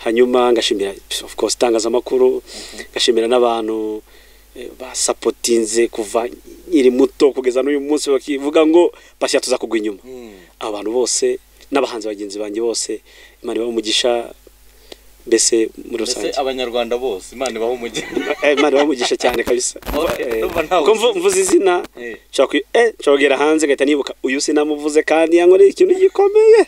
hanyuma ngashimira of course itangazamakuru ngashimira n'abantu eh, basapotinze kuva nkiri muto kugeza n'uyu munsi bakivuga ngo bashya tuzakugwa inyuma
Mm.
abantu bose n'abahanzi bagenzi banjye bose imana ibahe umugisha mbese muri
mbese
rusange
abanyarwanda bose imana ibaho umugeni
Eh, Imana bamugisha cyane kabisa
Urumva-
Eh,
urumva ntawe
kuko mvu- mvuze izina
Eh.
nshobora kwi- eh, nshobora kugera hanze ngahita nibuka uyu sinamuvuze kandi yankoreye ikintu gikomeye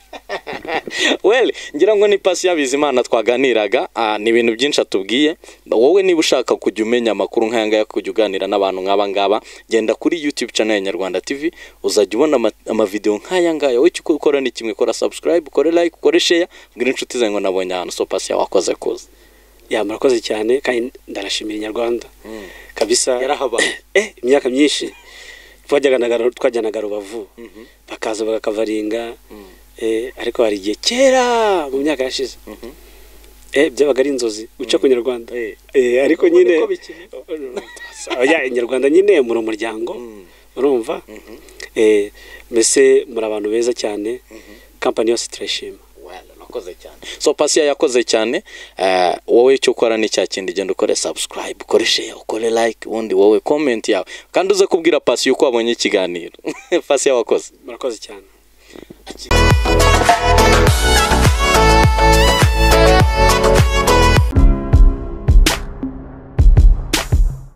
well ngira ngo ni pasi y'abizimana twaganiraga ah, ni ibintu byinshi atubwiye wowe niba ushaka kujya umenya amakuru nk'aya ngaya kujya uganira n'abantu nk'aba ngaba genda kuri youtube channel ya nyarwanda tv uzajya ubona ama- amavidewo nk'aya ngaya wowe icyo ukora ni kimwe kora subscribe ukore like ukore share mbwira inshuti zawe ngo nabonye ahantu so pasi wakoze kuza
ya murakoze cyane kandi ndarashimira inyarwanda kabisa
yarahabaye
eh, imyaka myinshi twajyanaga twajyanaga rubavu bakaza bagakavaringa eh, ariko hari igihe kera mu myaka yashize eh, byabaga ari inzozi guca ku nyarwanda
Eh.
Eh, ariko
Ubu
nyine
niko bikiri.
oya inyarwanda nyine muri umuryango urumva Eh, mbese muri abantu beza cyane kampani yose turayishima
Well, nakoze cyane
so pasi yakoze cyane eh, wowe icyo ukora ni cya kindi genda ukore subscribe ukore share ukore like ubundi wowe comment yawe kandi uze kubwira pasi uko wabonye ikiganiro pasi wakoze
murakoze cyane